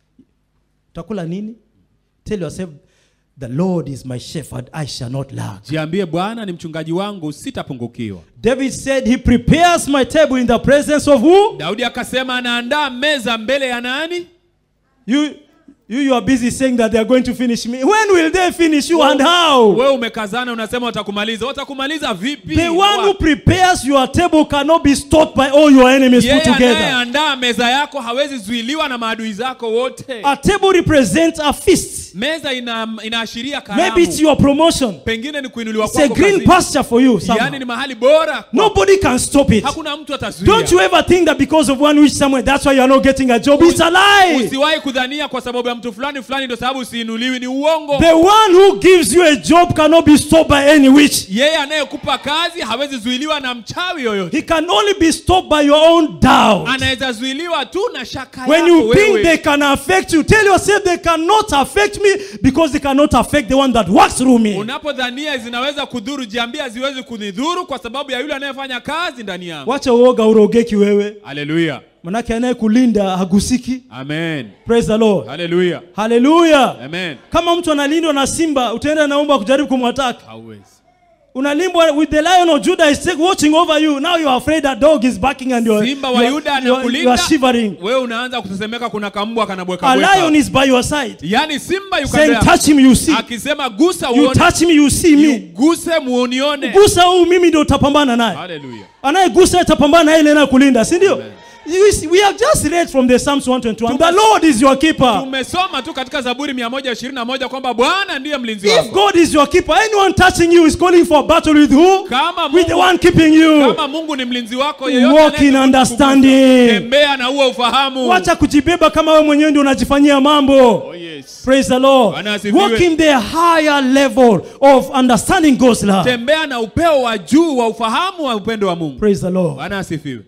utakula nini tell yourself the lord is my shepherd i shall not lack jiambie bwana ni mchungaji wangu sitapungukiwa david said he prepares my table in the presence of who daudi akasema anaandaa meza mbele ya nani you you you are busy saying that they are going to finish me when will they finish you and how wewe umekazana unasema watakumaliza watakumaliza vipi the one who Wapi? prepares your table cannot be stopped by all your enemies yeye put together anayeandaa meza yako hawezi zuiliwa na maadui zako wote a table represents a feast meza ina, inaashiria maybe it's karamu your promotion pengine ni kuinuliwa it's a kwako green kazini. pasture for you somehow. yaani ni mahali bora Nobody can stop it. hakuna mtu Don't atazuia you ever think that because of one wish somewhere, that's why you are not getting a job? It's a lie. usiwahi kudhania kwa sababu ya mtu fulani fulani ndio sababu usiinuliwi ni uongo The one who gives you a job cannot be stopped by any witch. yeye anayekupa kazi hawezi zuiliwa na mchawi yoyote He can only be stopped by your own doubt. anaweza zuiliwa tu na shaka When yako you think wewe. they can affect you, tell yourself they cannot affect me because they cannot affect the one that works through me. unapodhania zinaweza kudhuru jiambia haziwezi kunidhuru kwa sababu ya yule anayefanya kazi ndani yangu Wacha uoga urogeki wewe. haleluya Manake anayekulinda hagusiki. amen Praise the Lord. haleluya Hallelujah. amen Kama mtu analindwa na simba, utaenda naomba kujaribu kumwataka. hauwezi unalimbwa with the lion of judah is take- watching over you now you are afraid that dog is barking and you are, simba you wa are, yuda you are, you are anakulinda shivering wewe unaanza kutesemeka kuna kambwa kanabweka a lion bweka is by your side yaani simba yuko saying mbele touch him you see yako. akisema gusa you uone touch me you see me guse muonione gusa huu mimi ndio utapambana naye haleluya anayegusa utapambana naye ile inayokulinda si ndio You see, we have just read from the psalms 121 the lord is your keeper tumesoma tu katika zaburi 121 kwamba bwana ndiye mlinzi if wako god is your keeper anyone touching you is calling for a battle with who kama with the mungu, one keeping you kama mungu ni mlinzi wako Walk yeyote in anayekukugusa, understanding. tembea na huo ufahamu wacha kujibeba kama wewe mwenyewe ndio unajifanyia mambo oh, yes. Praise the Lord. Bwana asifiwe. Walk in the higher level of understanding God's love. tembea na upeo wa juu wa ufahamu wa upendo wa mungu Praise the Lord. bwana asifiwe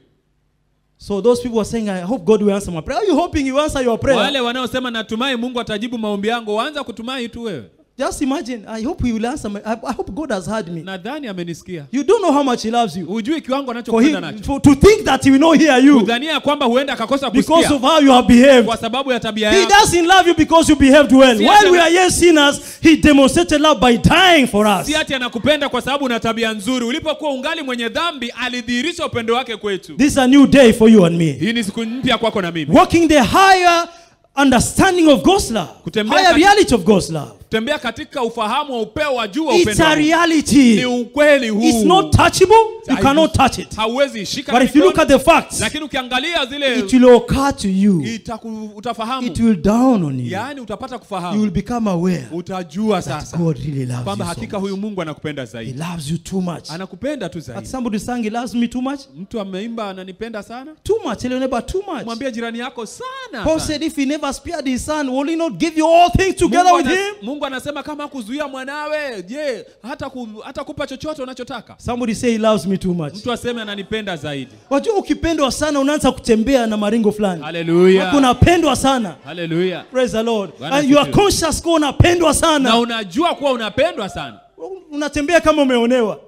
So those people are saying, I hope God will answer my prayer. Are you hoping He will answer your prayer? wale wanaosema natumai mungu atajibu maombi yangu waanza kutumai tu wewe Just imagine. I hope He will answer my. I, I hope God has heard me. nadhani amenisikia You don't know how much He loves you. hujui kiwango For anachokupenda him, nacho for, to think that He will not hear you kudhania ya kwamba huenda akakosa because kusikia of how you have behaved. kwa sababu ya tabia He yako doesn't love you because you behaved well. Si While ati- we are yet sinners, He demonstrated love by dying for us. si ati anakupenda kwa sababu una tabia nzuri ulipokuwa ungali mwenye dhambi alidhihirisha upendo wake kwetu This is a new day for you and me. hii ni siku mpya kwako na mimi Walking the higher understanding of God's love, Kutembea higher kati- reality of God's love. tembea katika ufahamu wa upeo wa juu wa It's upendo a wa Mungu. reality. ni ukweli huu It's not touchable. You Hai- cannot touch it. hauwezi ishika But if you look at the facts, lakini ukiangalia zile it will occur to you. itaku, utafahamu It will dawn on you. yaani utapata You will kufahamu become aware utajua that sasa God really loves kwamba you so hakika much. huyu mungu anakupenda He zaidi loves you too much. anakupenda tu But zaidi somebody sang, He loves me too much. mtu ameimba ananipenda sana Too much. Tell your neighbor, too much. mwambie jirani yako sana, Paul sana. said, if he never spared his son, will he not give you all things together Mungu, with anas- him? mungu anasema kama kuzuia mwanawe je hata, ku, hata kupa chochote unachotaka Somebody say he loves me too much. mtu aseme ananipenda zaidi Wajua ukipendwa sana unaanza kutembea na maringo fulani. haleluya Unapendwa sana. haleluya Praise the Lord. Bwana And you are asifiwe. conscious kuwa unapendwa na sana. unajua kuwa unapendwa sana Unatembea kama umeonewa.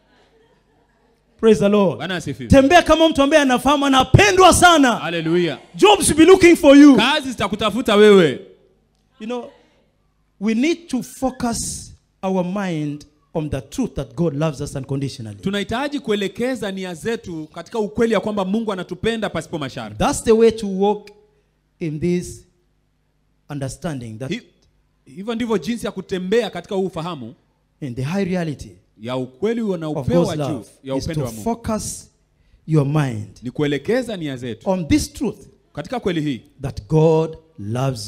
Praise the Lord. bwana asifiwe Tembea kama mtu ambaye anafahamu anapendwa sana. haleluya Jobs will be looking for you. kazi zitakutafuta wewe You know, we need to focus our mind on the truth that God loves us unconditionally. tunahitaji kuelekeza nia zetu katika ukweli ya kwamba mungu anatupenda pasipo masharti That's the way to walk in this understanding that Hi- hivyo ndivyo jinsi ya kutembea katika huu ufahamu in the high reality ya ukweli na of upeo wa God's juu love ya is upendo to wa mungu focus your mind ni kuelekeza nia zetu on this truth katika kweli hii that God loves you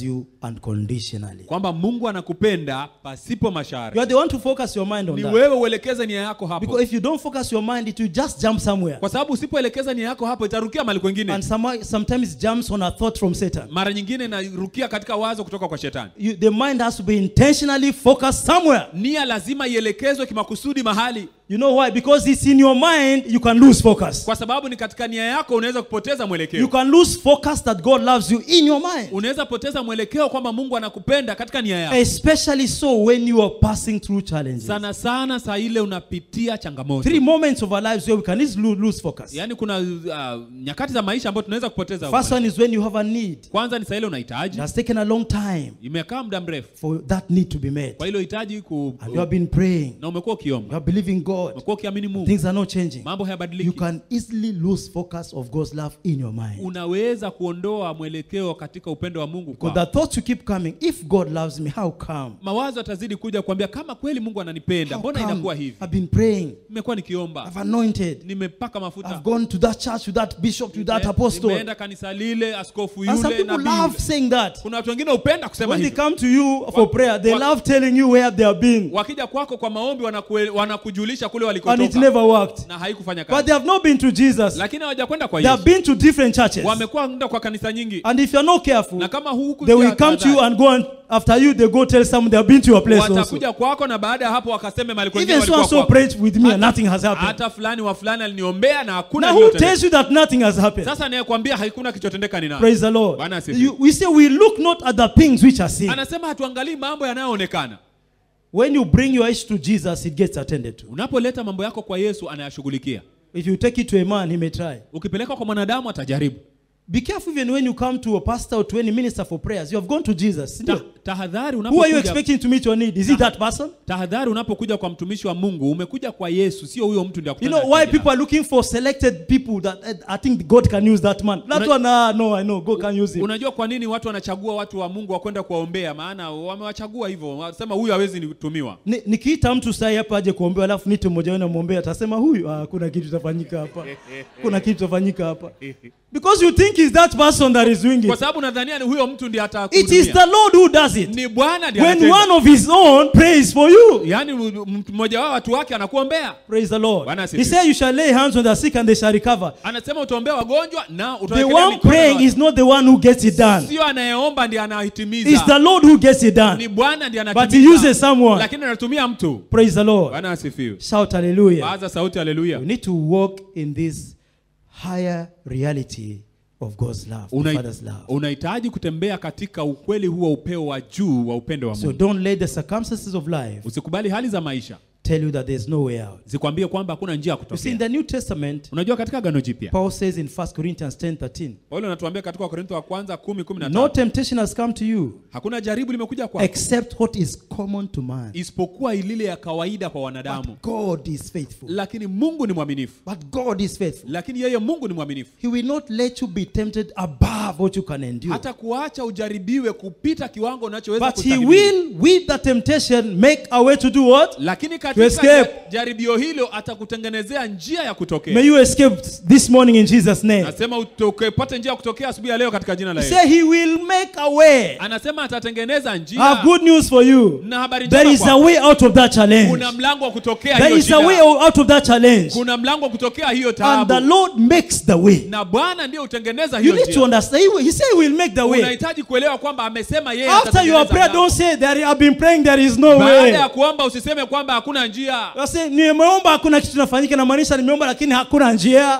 unconditionally. kwamba mungu anakupenda pasipo masharti You are the one to focus your mind on ni that. wewe uelekeze nia yako hapo Because if you don't focus your mind, it will just jump somewhere. kwa sababu usipoelekeza nia yako hapo itarukia mali kwengine And some, sometimes it jumps on a thought from Satan. mara nyingine inarukia katika wazo kutoka kwa shetani You, the mind has to be intentionally focused somewhere. nia lazima ielekezwe kimakusudi mahali You know why? Because it's in your mind, you can lose focus. kwa sababu ni katika nia yako unaweza kupoteza You mwelekeo can lose focus that God loves you in your mind. unaweza poteza mwelekeo kwamba mungu anakupenda katika nia yako Especially so when you are passing through challenges. sana sana saa ile unapitia changamoto Three moments of our lives where we can easily lo- lose focus. yaani kuna uh, nyakati za maisha ambayo tunaweza kupoteza First one is when you have a need. kwanza ni saa ile It unahitaji has taken a long time imekaa muda mrefu for that need to be met. kwa hilo hitaji ku, And you have been praying. na umekuwa You ukiomba are believing God. umekuwa ukiamini mungu Things are not changing. mambo You hayabadiliki can easily lose focus of God's love in your mind. unaweza kuondoa mwelekeo katika upendo wa mungu Because kwa the thoughts you keep coming, if God loves me, how come? mawazo atazidi kuja kuambia kama kweli mungu ananipenda How mbona come? inakuwa hivi I've been praying. nimekuwa nikiomba I've anointed. nimepaka mafuta I've gone to that church, to that bishop, to that Nime- apostle. nimeenda kanisa lile askofu And some yule people nabii love yule. saying that. kuna watu wengine hupenda kusema When they hivyo come to you for prayer, they wa- love telling you where they have been. wakija kwako kwa maombi wanakue- wanakujulisha kule And it walikotoka never worked. na haikufanya But kazi they have not been to Jesus. lakini hawajakwenda kwa They have yesu been to different churches. wamekuwa nda kwa kanisa nyingi And if you're not careful, na kama huku they will come to you and go and after you, they go tell someone they have been to your place also. watakuja kwako na baada ya hapo wakaseme mali kwengine Even so walikuwa and so kwako. prayed with me and nothing has happened. hata fulani wa fulani aliniombea na hakuna Now who lililotendeka. tells you that nothing has happened? sasa anayekwambia hakuna kichotendeka ni nani Praise the Lord. Bwana asifiwe. You, we say we look not at the things which are seen. anasema hatuangalii mambo yanayoonekana When you bring your issue to Jesus, it gets attended to. unapoleta mambo yako kwa yesu anayashughulikia If you take it to a man, he may try. ukipeleka kwa mwanadamu atajaribu Be careful even when you come to a pastor or to any minister for prayers. You have gone to Jesus. Ta, tahadhari Who are you unapokuja expecting to meet your need? Is it that person? tahadhari unapokuja kwa mtumishi wa mungu umekuja kwa yesu sio huyo mtu ndiye You akutana know na why shida. people are looking for selected people that eh, I think God can use that man. That Una- one, ah, no, I know God can use him. unajua kwa nini watu wanachagua watu wa mungu wakwenda kuwaombea maana wamewachagua hivyo wanasema huyu hawezi nitumiwa Ni- nikiita mtu sai hapa aje kuombewa alafu nite mmoja wenu amwombea atasema huyu ah, kuna kitu itafanyika hapa kuna kitu itafanyika hapa because you think is that person that is doing kwa it sababu nadhania ni huyo mtu ndiye it is atakuhudumia the lord who does it ni bwana ndiye when anatenda. one of his own prays for you yaani m- m- mmoja wao watu wake anakuombea praise the lord Bwana he asifiwe. said you shall lay hands on the sick and they shall recover anasema utaombea wagonjwa na the utawekelea one mikono ya praying watu. is not the one who gets it done sio anayeomba ndiye it's the anahitimiza lord who gets it ni done bwana ndiye but he anatimiza uses someone lakini anatumia mtu praise the lord bwana asifiwe shout hallelujah baza sauti haleluya We need to walk in this higher reality of God's love, the Unai- Father's love. unahitaji kutembea katika ukweli huo upeo wa juu wa upendo wa So mungu don't let the circumstances of life usikubali hali za maisha tell you that there's no way out. zikwambie kwamba hakuna njia ya You see, in kutokea the New Testament, unajua katika gano jipya Paul says in 1 Corinthians 10 13, paulo anatuambia katika wakorintho wa kwanza kumi kumi na No tano temptation has come to you hakuna jaribu limekuja kwako except what is common to man. isipokuwa ilile ya kawaida kwa wanadamu But God is faithful. lakini mungu ni mwaminifu But God is faithful. lakini yeye mungu ni mwaminifu He will not let you be tempted above what you can endure. hata kuacha ujaribiwe kupita kiwango unachoweza But He kustahimili. will, with the temptation, make a way to do what? lakini To katika escape. ja- jaribio hilo atakutengenezea njia ya May kutokea you escape this morning in Jesus' name. nasema upate njia ya kutokea asubuhi ya leo katika jina la He Yesu said he will make a way. anasema atatengeneza I have njia good news for you. na habari There njema is a kwako. way out of that challenge. kuna mlango wa kutokea There hiyo is a way shida out of that challenge. kuna mlango wa kutokea hiyo And the taabu Lord makes the way. na bwana ndiye hutengeneza You hiyo need to njia understand. He will- He said he will make the way. unahitaji kuelewa kwamba amesema yeye After your atatengeneza prayer, mlango. don't say there I've been praying there is no baada way. ya kuomba usiseme kwamba hakuna njia You say nimeomba hakuna kitu kinafanyika na maanisha nimeomba lakini hakuna njia.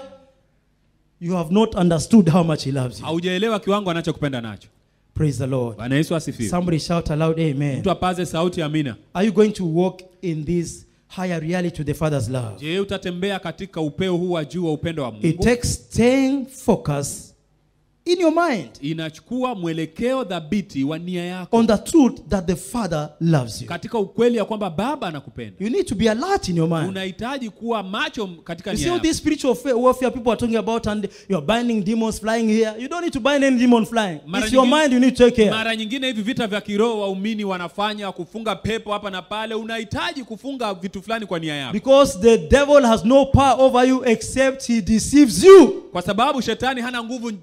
You have not understood how much he loves you. haujaelewa kiwango anachokupenda nacho Praise the Lord. bwana yesu asifiwe Somebody shout aloud amen. mtu apaze sauti amina Are you going to walk in this higher reality to the Father's love? je utatembea katika upeo huu wa juu wa upendo wa It mungu takes staying focused in your mind inachukua mwelekeo dhabiti wa nia yako on the truth that the Father loves you. katika ukweli ya kwamba baba anakupenda You need to be alert in your mind. unahitaji kuwa macho katika You see nia all yako these spiritual fa- warfare people are talking about, and you're binding demons flying here. You don't need to bind any demon flying. Mara It's your nyingine- mind you need to take care. mara nyingine hivi vita vya kiroho waumini wanafanya kufunga pepo hapa na pale unahitaji kufunga vitu fulani kwa nia yako Because the devil has no power over you except he deceives you. kwa sababu shetani hana nguvu juu yako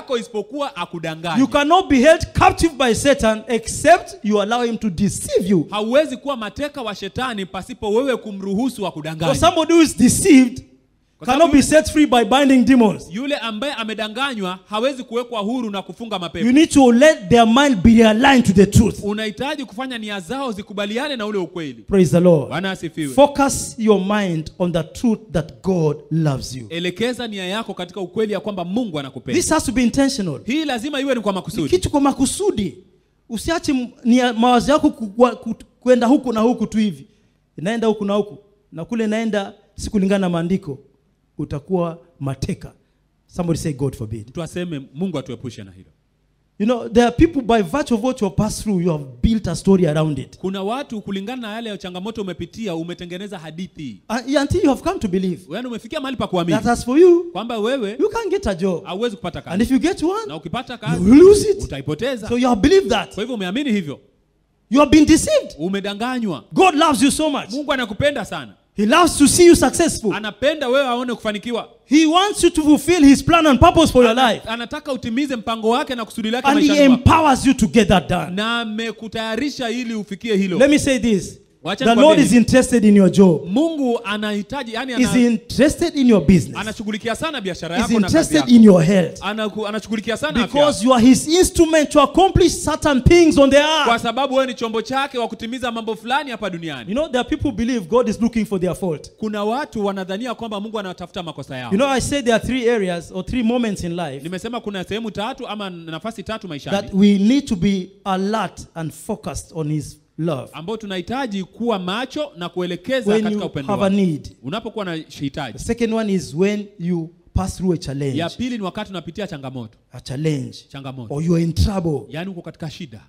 yako isipokuwa akudanganye You cannot be held captive by Satan except you allow him to deceive you. hauwezi kuwa mateka wa shetani pasipo wewe kumruhusu For akudanganye somebody who is deceived Kwa cannot sababu- be set free by binding demons. yule ambaye amedanganywa hawezi kuwekwa huru na kufunga You mapepo need to let their mind be aligned to the truth. unahitaji kufanya nia zao zikubaliane na ule ukweli Praise the Lord. bwana asifiwe Focus your mind on the truth that God loves you. elekeza nia yako katika ukweli ya kwamba mungu anakupenda This has to be intentional. hii lazima iwe ni kwa Ni makusudi kitu kwa makusudi. Usiache m- nia- mawazo yako ku- ku- ku- kwenda huku na huku tu hivi, inaenda huku na huku na kule inaenda si kulingana na maandiko, utakuwa mateka. Somebody say God forbid. mtu aseme mungu atuepushe na hilo You know, there are people by virtue of what you have passed through, you have built a story around it. kuna watu kulingana na yale ya changamoto umepitia umetengeneza hadithi Uh, until you have come to believe yaani umefikia mahali pa kuamini that as for you, kwamba wewe you can't get a job. hauwezi kupata And kazi if you get na one, ukipata you kazi will lose it. utaipoteza So you have believed that. kwa hivyo umeamini hivyo You have been deceived. umedanganywa God loves you so much. mungu anakupenda sana He loves to see you successful. anapenda wewe aone kufanikiwa He wants you to fulfill His plan and purpose for your life. anataka utimize mpango wake na kusudi lake And He maishani mwako. empowers you to get that done. na amekutayarisha ili ufikie hilo Let me say this Wacha the nikwambie Lord is hivi. interested in your job, mungu anahitaji yani He's ana, interested in your business, anashughulikia sana biashara He's yako na kazi interested yako in your health. Anaku- anashughulikia sana afya yako. Because you are His instrument to accomplish certain things on the kwa earth. sababu wewe ni chombo chake wa kutimiza mambo fulani hapa You duniani know, there are people who believe God is looking for their fault. kuna watu wanadhania kwamba mungu anatafuta makosa yao You know, I said there are three areas or three moments in life nimesema kuna sehemu tatu ama nafasi tatu that maishani we need to be alert and focused on His love. ambao tunahitaji kuwa macho na kuelekeza When katika you upendo have a wake. need. unapokuwa na The hitaji second one is when you pass through a challenge, ya pili ni wakati unapitia changamoto a challenge, changamoto or you are in trouble, yaani uko katika shida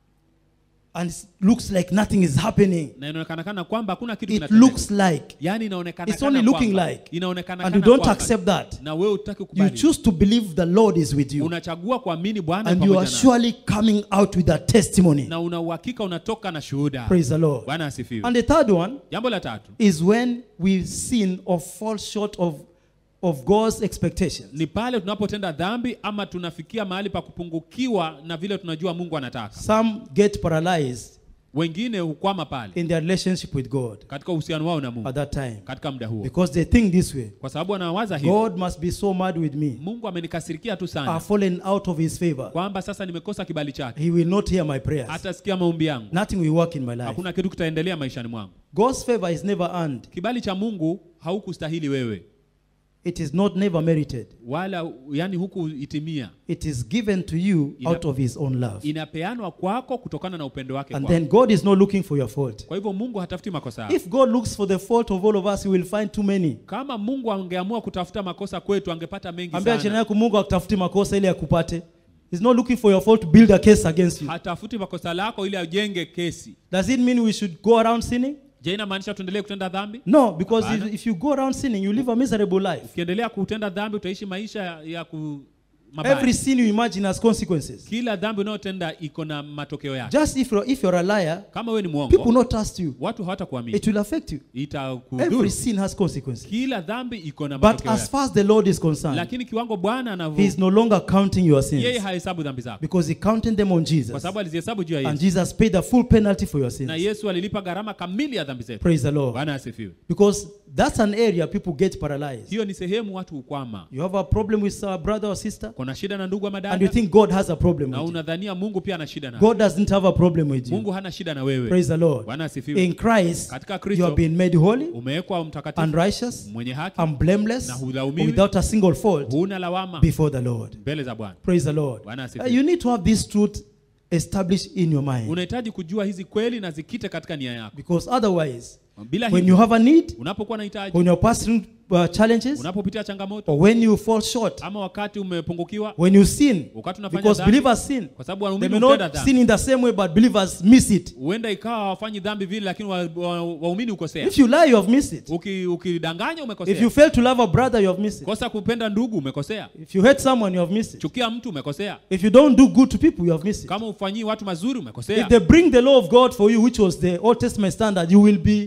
and it looks like nothing is happening. na inaonekana kana kwamba hakuna kitu It kinatendeka. looks like, yaani inaonekana it's kana only looking kwamba- like, inaonekana and you kana don't kwamba. accept that. na wewe utaki You kubali choose to believe the Lord is with you, unachagua kuamini bwana and you pamoja are naye. surely coming out with a testimony. na una uhakika unatoka na shuhuda Praise the Lord. bwana asifiwe And the third one jambo la tatu is when we sin or fall short of, of God's expectations. ni pale tunapotenda dhambi ama tunafikia mahali pa kupungukiwa na vile tunajua mungu anataka Some get paralyzed wengine hukwama pale in their relationship with God katika uhusiano wao na at mungu that time katika muda huo because they think this way kwa sababu wanawaza hivi God must be so mad with me. mungu amenikasirikia tu I've sana fallen out of his favor. kwamba sasa nimekosa kibali chake He will not hear my prayers. hatasikia maombi yangu Nothing will work in my life. hakuna kitu kitaendelea maishani mwangu God's favor is never earned. kibali cha mungu haukustahili wewe It is not never merited. wala yani huku itimia It is given to you Ina- out of his own love. inapeanwa kwako kutokana na upendo wake And kwako. then God is not looking for your fault. kwa hivyo mungu hatafuti makosa yako If God looks for the fault of all of us, he will find too many. kama mungu angeamua kutafuta makosa kwetu angepata mengi Ambia jirani sana yako Mungu akutafuti makosa ili akupate. He's not looking for your fault to build a case against you. hatafuti makosa lako ili ajenge kesi Does it mean we should go around sinning? je inamaanisha tuendelee kutenda dhambi No, because Hapana. if, if you go around sinning, you live a miserable life. ukiendelea kutenda dhambi utaishi maisha ya- ya ku mabaya. Every sin you imagine has consequences. kila dhambi unayotenda iko na matokeo yake Just if you're, if you're a liar, kama wewe ni people will mwongo not trust you. watu hawatakuamini It will affect you. itakudhuru Every sin has consequences. kila dhambi iko na But matokeo as yake far as the Lord is concerned, lakini kiwango bwana He anavyo is no longer counting your yeye sins hahesabu dhambi zako because He counted them on kwa Jesus. sababu alizihesabu juu ya And yesu Jesus paid the full penalty for your na sins. yesu alilipa gharama kamili ya dhambi zetu Praise the Lord. bwana asifiwe Because that's an area people get paralyzed. hiyo ni sehemu watu hukwama You have a problem with a brother or sister, kuna shida na ndugu ama and you dada think God has a problem na with you. unadhania mungu pia ana shida na God doesn't have a problem with you. mungu hana shida na wewe Praise the Lord. bwana asifiwe In Christ, Katika you Kristo, have been made holy umewekwa and mtakatifu righteous mwenye haki and blameless Na hulaumiwi. without a single fault huna lawama before the Lord. mbele za bwana Praise the Lord. Bwana Uh, asifiwe. you need to have this truth established in your mind unahitaji kujua hizi kweli na zikite katika nia yako because otherwise, bila when you hivyo have a need, unapokuwa na hitaji when you're passing uh, challenges, unapopitia changamoto or when you fall short, ama wakati umepungukiwa when you sin, wakati unafanya because dhambi believers sin. kwa sababu They waumini may hutenda not dhambi sin in the same way, but believers miss it. huenda ikawa hawafanyi dhambi vile lakini waumini wa, wa waumini hukosea If you lie, you have missed it. Uki- ukidanganya If you umekosea fail to love a brother, you have missed it. kosa kupenda ndugu umekosea If you hate someone, you have missed it. chukia mtu umekosea If you don't do good to people, you have missed it. kama ufanyii watu mazuri If umekosea they bring the law of God for you, which was the Old Testament standard, you will be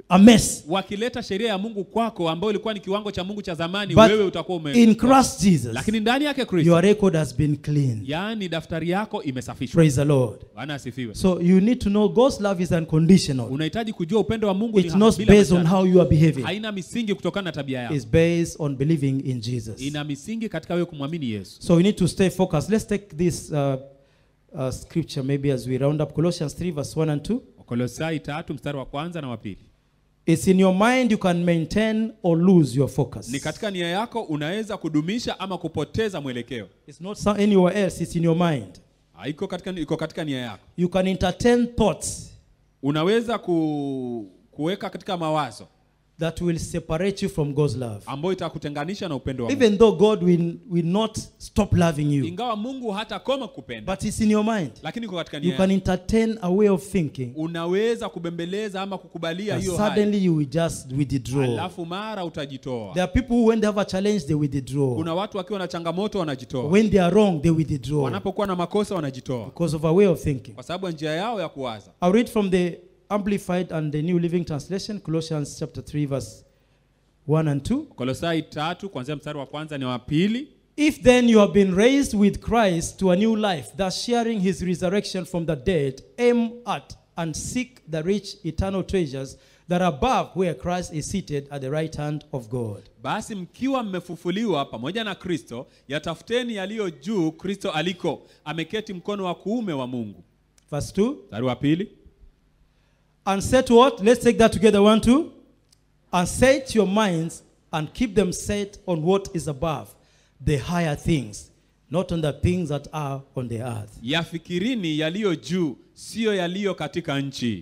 a mess. wakileta sheria ya mungu kwako ambayo ilikuwa ni kiwango cha mungu cha zamani But wewe utakuwa ume in Christ Jesus, lakini ndani yake kristo your record has been cleaned. yaani daftari yako imesafishwa Praise the Lord. bwana asifiwe So you need to know God's love is unconditional. unahitaji kujua upendo wa mungu It's ni not bila based on masharti. how you are behaving. haina misingi kutokana na tabia yako It's based on believing in Jesus. ina misingi katika wewe kumwamini yesu So we need to stay focused. Let's take this uh, uh, scripture maybe as we round up Colossians 3, verse 1 and 2. wakolosai tatu mstari wa kwanza na wa pili It's in your mind you can maintain or lose your focus. ni katika nia yako unaweza kudumisha ama kupoteza mwelekeo It's not some, anywhere else, it's in your mind. iko katika, iko katika nia yako You can entertain thoughts unaweza ku, kuweka katika mawazo that will separate you from God's love. ambayo itakutenganisha na upendo wa Mungu. Even though God will, will not stop loving you, ingawa mungu hatakoma kupenda but it's in your mind. lakini iko katika You nia can yako. entertain a way of thinking, unaweza kubembeleza ama kukubalia and hiyo hali suddenly you will just withdraw. alafu mara utajitoa There are people who, when they have a challenge, they withdraw. kuna watu wakiwa na changamoto wanajitoa When they are wrong, they withdraw wanapokuwa na makosa wanajitoa because of a way of thinking. kwa sababu ya njia yao ya kuwaza I'll read from the Amplified and the New Living Translation, Colossians chapter 3, verse 1 and 2. kolosai tatu kuanzia mstari wa kwanza ni wa pili If then you have been raised with Christ to a new life, thus sharing his resurrection from the dead, aim at and seek the rich eternal treasures that are above where Christ is seated at the right hand of God. basi mkiwa mmefufuliwa pamoja na kristo yatafuteni yaliyo juu kristo aliko ameketi mkono wa kuume wa mungu Verse 2. mstari wa pili And set what? Let's take that together. One, two. And set your minds and keep them set on what is above, the higher things, not on the things that are on the earth. yafikirini yaliyo juu siyo yaliyo katika nchi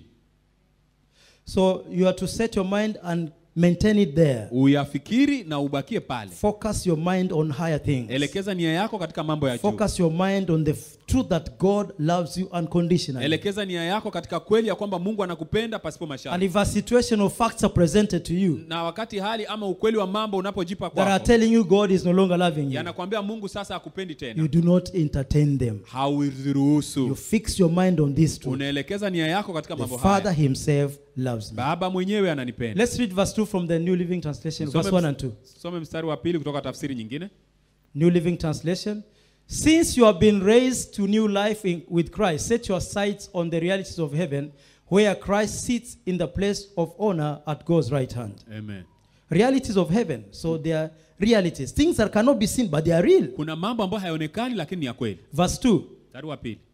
So you are to set your mind and maintain it there. uyafikiri na ubakie pale Focus your mind on higher things. elekeza nia yako katika mambo ya juu Focus your mind on the f- truth that God loves you unconditionally. elekeza nia yako katika kweli ya kwamba mungu anakupenda pasipo And masharti if a situation or facts are presented to you na wakati hali ama ukweli wa mambo unapojipa that are kwako telling you God is no longer loving you, yanakwambia mungu sasa akupendi you tena do not entertain them. You hauziruhusu fix your mind on this truth. unaelekeza nia yako katika The mambo Father haya Himself loves me. baba mwenyewe ananipenda Let's read verse 2 from the New Living Translation, verse 1 and 2. some mstari wa pili kutoka tafsiri nyingine New Living Translation. Since you have been raised to new life in, with Christ, set your sights on the realities of heaven, where Christ sits in the place of honor at God's right hand. Amen. Realities of heaven. So they are realities. Things that cannot be seen, but they are real. kuna mambo ambayo hayaonekani lakini ni ya kweli Verse 2. mstari wa pili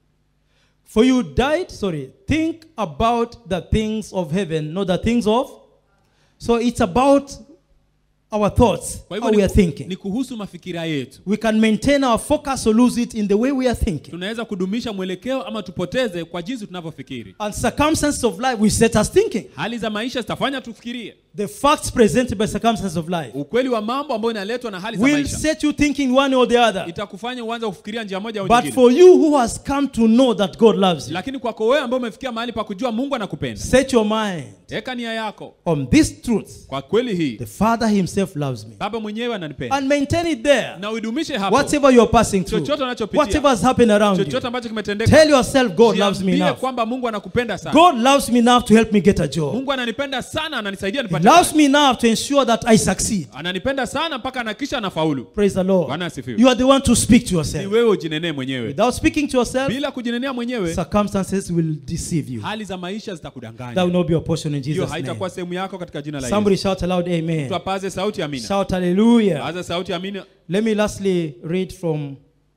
For you died, sorry, think about the things of heaven, not the things of. So it's about our thoughts, kwa how hivyo we ni, are thinking. ni kuhusu mafikira yetu We can maintain our focus or lose it in the way we are thinking. tunaweza kudumisha mwelekeo ama tupoteze kwa jinsi tunavyofikiri And circumstances of life will set us thinking. hali za maisha zitafanya tufikirie The facts presented by circumstances of life ukweli wa mambo ambayo inaletwa na hali za will maisha set you thinking one or the other. itakufanya uanze kufikiria njia moja au But nyingine for you who has come to know that God loves you, lakini kwako wewe ambao umefikia mahali pa kujua mungu anakupenda set your mind weka nia yako on this truth. kwa kweli hii The Father Himself loves me. baba mwenyewe ananipenda And maintain it there. na uidumishe hapo Whatever you are passing through, Chochote unachopitia. whatever has happened around you, chochote ambacho kimetendeka tell yourself God loves me jiambie enough. kwamba mungu anakupenda sana God loves me enough to help me get a job. mungu ananipenda sana ananisaidia He nipate loves kazi. me enough to ensure that I succeed. ananipenda sana mpaka anakisha anafaulu Praise the Lord. Bwana asifiwe. You are the one to speak to ni yourself. wewe ujinenee mwenyewe Without speaking to yourself, bila kujinenea mwenyewe circumstances will deceive you. hali za maisha That will zitakudanganya not be your portion in hiyo Jesus' name. haitakuwa sehemu yako katika jina la Somebody yesu shout aloud, Amen. tuapaze sauti amina Shout hallelujah. paza sauti amina Let me lastly read from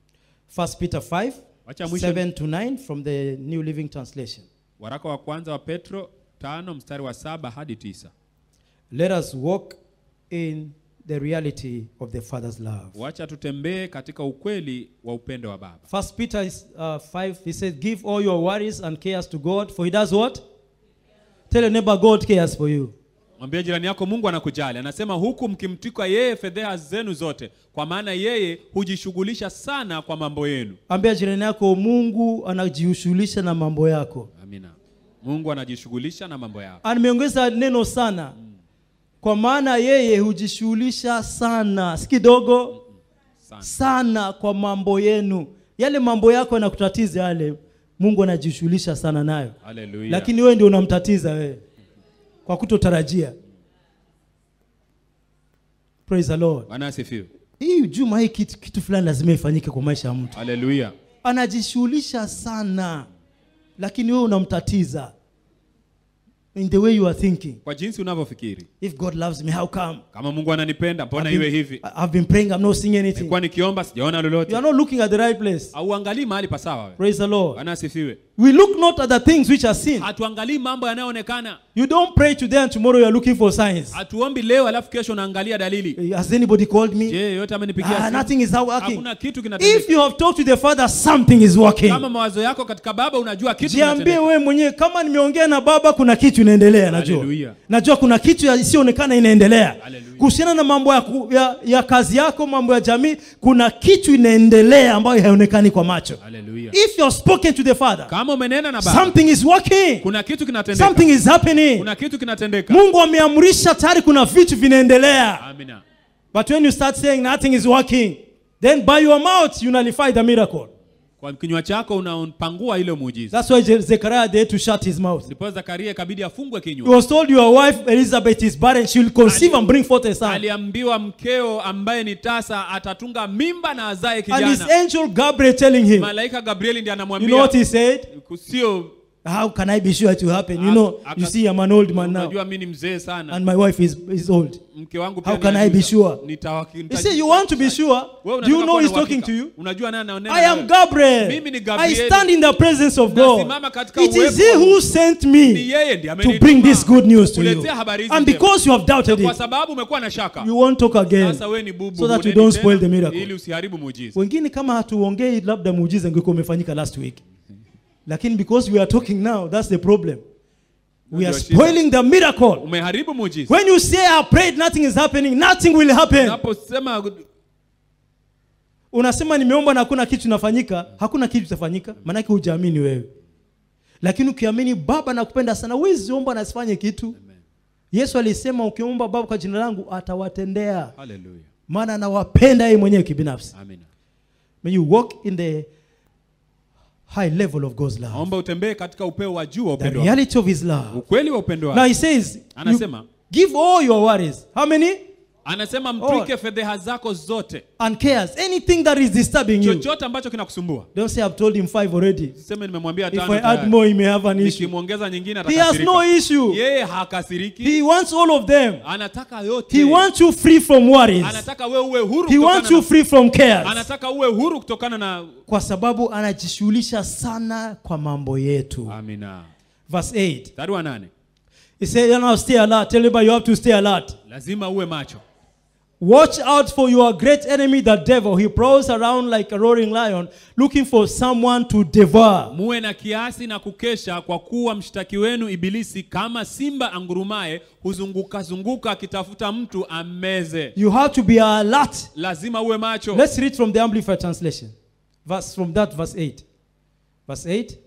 1 Peter 5, Wacha mwisho 7 to 9 from the New Living Translation. waraka wa kwanza wa petro tano mstari wa saba hadi tisa Let us walk in the reality of the Father's love. wacha tutembee katika ukweli wa upendo wa baba First Peter is, uh, 5, he says, Give all your worries and cares to God, for he does what? Tell your neighbor, God cares for you. mwambie jirani yako mungu anakujali anasema huku mkimtwika yeye fedheha zenu zote kwa maana yeye hujishughulisha sana kwa mambo yenu Ambia jirani yako, Mungu anajishughulisha na mambo yako. amina mungu anajishughulisha na mambo yako Ameongeza neno sana, kwa maana yeye hujishughulisha sana, si kidogo sana sana kwa mambo yenu. Yale mambo yako yanakutatiza yale, Mungu anajishughulisha sana nayo, haleluya lakini wewe ndio unamtatiza wewe. kwa kutotarajia praise the lord bwana asifiwe hii juma hii kitu, kitu fulani lazima ifanyike kwa maisha ya mtu haleluya anajishughulisha sana lakini wewe unamtatiza in the way you are thinking kwa jinsi unavyofikiri if god loves me how come kama mungu ananipenda mbona I've iwe been, hivi I've been praying i'm not seeing anything nilikuwa nikiomba sijaona you lolote are not looking at the right place auangalii mahali pasawa we. praise the lord bwana asifiwe we look not at the things which are seen hatuangalii mambo yanayoonekana you don't pray today and tomorrow you are looking for signs hatuombi leo alafu kesho naangalia dalili has anybody called me je yote amenipigia ah, simu? nothing is working hakuna kitu if kinatendeka you have talked to the father something is working kama mawazo yako katika baba unajua kitu jiambie kinatendeka. wewe mwenyewe kama nimeongea na baba kuna kitu inaendelea najua Hallelujah. najua kuna kitu ya- isiyoonekana inaendelea Hallelujah. kuhusiana na mambo ya, ku- ya, ya kazi yako mambo ya jamii kuna kitu inaendelea ambayo haionekani kwa macho Hallelujah. if you have spoken to the father kama umenena na baba something is working kuna kitu kinatendeka something is happening kuna kitu kinatendeka mungu ameamrisha tayari kuna vitu vinaendelea amina but when you start saying nothing is working then by your mouth you nullify the miracle kwa kinywa chako unapangua ile muujiza that's why Je- zechariah had to shut his mouth ndipo zakaria ikabidi afungwe He kinywa was told your wife Elizabeth is barren, she will conceive and bring forth a son. aliambiwa mkeo ambaye ni tasa atatunga mimba na azae And his kijana angel Gabriel telling him, malaika gabrieli ndiye you know anamwambia what he said? sio How can I be sure it will happen? You know, Aka- you see, I'm an old man now, unajua mi ni mzee sana and my wife is, is old. mke wangu How pia can ni I be ajuza. sure? Nitawaki- He said, You want to be sure? Wewe Do you unataka know kuwa he's na talking uhakika. to you? unajua nani anaonena I na am wewe? Gabriel. Mimi ni I Gabrieli. stand in the presence of Nasimama God. katika It is uwepo He wa who sent ni me yeye ndiye to amenituma bring this good news to you. kukuletea habari hizi And njema. because you have doubted kwa it, sababu umekuwa na shaka you won't talk again. sasa wewe ni bubu so that you huneni don't tena, spoil the miracle. ili usiharibu muujiza wengine kama hatuongei labda muujiza ingekuwa umefanyika last week lakini because we are talking now that's the problem we Ndio are shida. spoiling the miracle umeharibu muujiza when you say i prayed nothing is happening nothing will happen unaposema unasema nimeomba na hakuna kitu inafanyika hakuna kitu kitafanyika maanake hujaamini wewe lakini ukiamini baba nakupenda sana huwezi omba na asifanye kitu yesu alisema ukiomba baba kwa jina langu atawatendea haleluya maana anawapenda yeye mwenyewe kibinafsi amina may you walk in the high level of god's love naomba utembee katika upeo wa juu wa the upendo wake. reality of his love ukweli wa upendo now wake he says you Anasema. give all your worries how many anasema mtwike fedheha zako zote and cares anything that is disturbing you chochote ambacho kinakusumbua don't say i've told him five already seme nimemwambia if tano i add tayari. more he may have an issue nikimwongeza nyingine he has no atakasirika issue yeye hakasiriki he wants all of them anataka yote he wants you free from worries anataka wewe uwe huru he kutokana wants you na, free from cares anataka uwe huru kutokana na kwa sababu anajishughulisha sana kwa mambo yetu amina verse 8 mstari wa nane he said you know, stay alert tell everybody you have to stay alert lazima uwe macho Watch out for your great enemy, the devil. He prowls around like a roaring lion, looking for someone to devour. muwe na kiasi na kukesha kwa kuwa mshtaki wenu ibilisi kama simba angurumaye huzunguka zunguka akitafuta mtu ammeze You have to be alert. lazima uwe macho Let's read from the Amplified Translation. Verse from that, verse 8. Verse 8.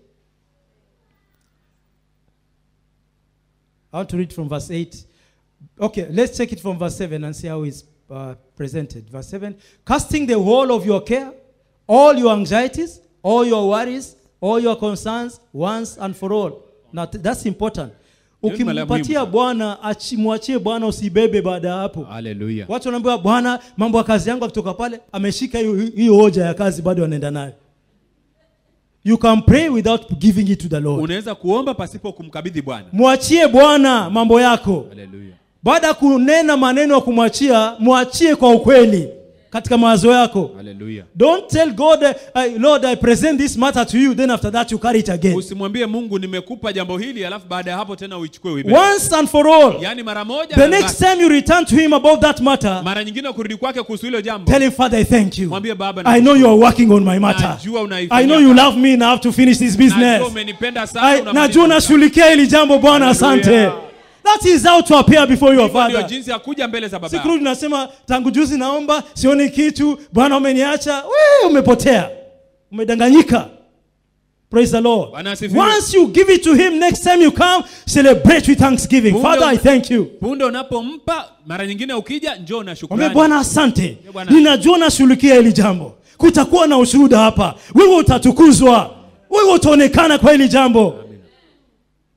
I want to read from verse 8. Okay, let's take it from verse 7 and see how it's uh, presented. Verse 7 Casting the whole of your care, all your anxieties, all your worries, all your concerns, once and for all. Now, th- that's important. Hiyo ni mala muhimu Ukimpatia sana. Bwana, achi- mwachie Bwana, usibebe baada ya hapo. haleluya Watu wanaambiwa Bwana, mambo ya kazi yangu akitoka pale ameshika hiyo hiyo hoja ya kazi bado anaenda nayo. You can pray without giving it to the Lord. unaweza kuomba pasipo kumkabidhi bwana Mwachie Bwana mambo yako. haleluya Baada ya kunena maneno ya kumwachia, mwachie kwa ukweli katika mawazo yako. haleluya Don't tell God, I, Lord, I present this matter to you, then after that you carry it again. usimwambie mungu nimekupa jambo hili alafu baada ya hapo tena uichukue uibebe Once and for all. yaani mara moja The na next basi. time you return to him about that matter, mara nyingine kurudi kwake kuhusu hilo jambo tell him, Father, I thank you. mwambie baba I know you are working on my matter. najua unaifanyia I know you kazi. love me and I have to finish this najua business. umenipenda sana I, unamaliza najua kazi. nashughulikia hili jambo Bwana, Hallelujah. asante. That is how to appear before your Hivyo ndio father. jinsi ya kuja mbele za baba Si yako. kurudi nasema tangu juzi naomba sioni kitu, Bwana umeniacha. We umepotea, umedanganyika. Praise the Lord. Bwana asifiwe. Once you give it to him, next time you come, celebrate with thanksgiving. Punde Father, I una- thank you. punde unapompa mara nyingine ukija njoo na Mwambie shukrani Bwana asante, Bwana. ninajua nashughulikia hili jambo. Kutakuwa na ushuhuda hapa, wewe utatukuzwa, wewe utaonekana kwa hili jambo.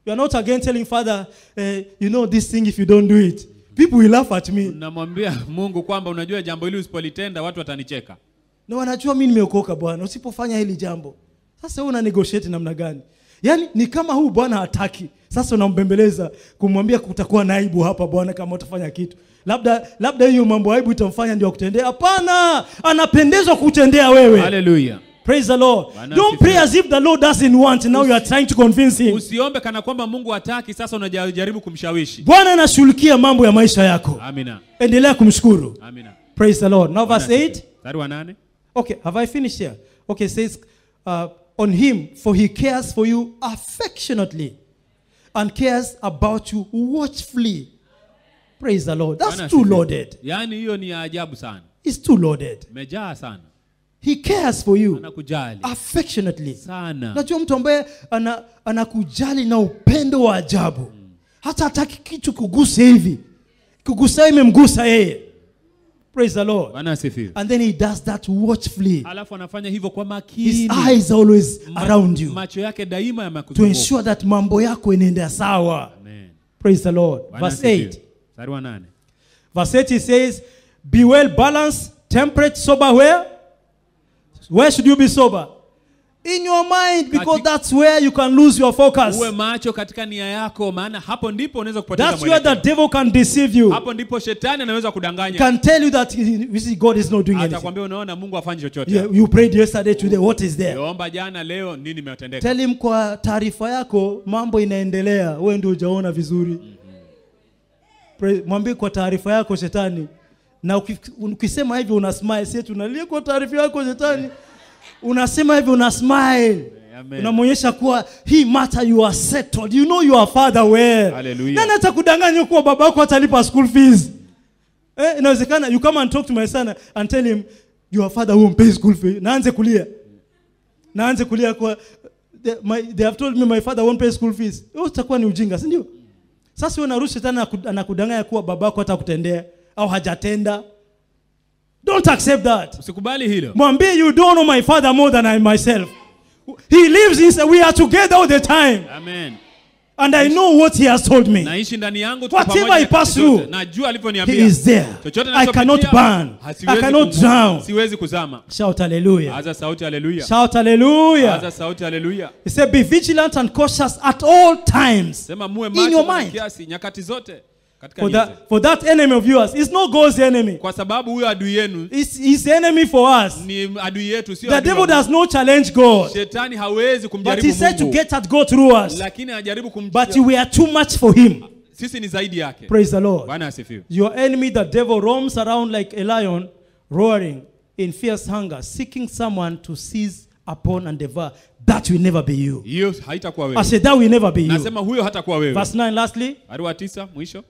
You are not again telling Father, eh, you know this thing if you don't do it. People will laugh at me. Namwambia Mungu kwamba unajua jambo hili usipolitenda watu watanicheka. Na wanajua mimi nimeokoka Bwana, usipofanya hili jambo. Sasa wewe una negotiate namna gani? Yaani ni kama huu Bwana hataki. Sasa unambembeleza kumwambia kutakuwa na aibu hapa Bwana kama utafanya kitu. Labda labda hiyo mambo aibu itamfanya ndio akutendea. Hapana, anapendezwa kutendea wewe. Haleluya. Praise the Lord. Bwana Don't asifiwe. pray as if the Lord doesn't want. Now you are trying to convince him. Usiombe kana kwamba Mungu hataki, sasa unajaribu kumshawishi. Bwana anashughulikia mambo ya maisha yako. Amina. Endelea kumshukuru. Amina. Praise the Lord. Now verse Bwana 8. asifiwe. Mstari wa nane. Okay, have I finished here? Okay, it says, uh, on him, for he cares for you affectionately and cares about you watchfully. Praise the Lord. That's Bwana too asifiwe. loaded. Yaani hiyo ni ya ajabu sana. It's too loaded. Imejaa sana. He cares for you Anakujali affectionately. sana. Najua mtu ambaye ana, anakujali na upendo wa ajabu. Hata hataki kitu kuguse hivi. Kugusa imemgusa yeye. Praise the Lord. Bwana asifiwe. And then he does that watchfully. Alafu anafanya hivyo kwa His makini. eyes are always Ma- around you. Macho yake daima to yamekuzunguka. ensure that mambo yako inaenda sawa. Amen. Praise the Lord. Bwana Verse asifiwe. 8. Mstari wa nane. Verse 8 he says, Be well balanced, temperate, sober where? Where should you be sober? In your mind, because Kati- that's where you can lose your focus. Uwe macho katika nia yako, maana hapo ndipo unaweza kupoteza That's where the mwelekeo. devil can deceive you. Hapo ndipo shetani anaweza kudanganya. Can tell you that you see God is not doing anything. Atakwambia unaona Mungu afanyi chochote. You, you prayed yesterday, today, what is there? Uliomba jana, leo nini imetendeka? Tell him kwa taarifa yako mambo inaendelea, wewe ndio hujaona vizuri. Pray- Mwambie kwa taarifa yako shetani, na uki- ukisema hivyo una smile, si eti unalia kwa taarifa yako shetani, unasema hivyo una smile Amen. unamwonyesha kuwa hii matter you are settled you know your father well Hallelujah. nani atakudanganya kuwa baba yako atalipa school fees eh, inawezekana you come and talk to my son and tell him your father won't pay school fee naanze kulia naanze kulia kwa they, my, they have told me my father won't pay school fees hiyo itakuwa ni ujinga si ndio sasa wewe unarusha tena anaku- anakudanganya kuwa baba yako hatakutendea au hajatenda don't accept that Usikubali hilo. mwambie you don't know my father more than I myself he lives inside we are together all the time Amen. and I know what he has told me Naishi ndani yangu tuko Whatever pamoja I pass nyakati zote. through, Najua he alivyoniambia. is there Chochote I cannot ninachopitia, burn I hasiwezi cannot kumu- drown Siwezi kuzama. shout hallelujah Aza sauti haleluya. shout hallelujah Aza sauti haleluya. he said be vigilant and cautious at all times Sema muwe In macho your kwa mind. kiasi nyakati zote katika for nia that, zetu. for that enemy of yours is not God's enemy Kwa sababu huyo adui yenu it's his enemy for us ni adui yetu sio the adui wa devil Mungu. does not challenge God Shetani hawezi but kumjaribu he said to Mungu. get at God through us Lakini anajaribu but kumjaribu. we are too much for him Sisi ni zaidi yake. praise the Lord Bwana asifiwe. Your enemy, the devil, roams around like a lion, roaring in fierce hunger, seeking someone to seize upon and devour. That will never be you. Hiyo haitakuwa I wewe. said, that will never be you. Nasema huyo hatakuwa wewe. Verse 9, lastly, Mstari wa tisa mwisho.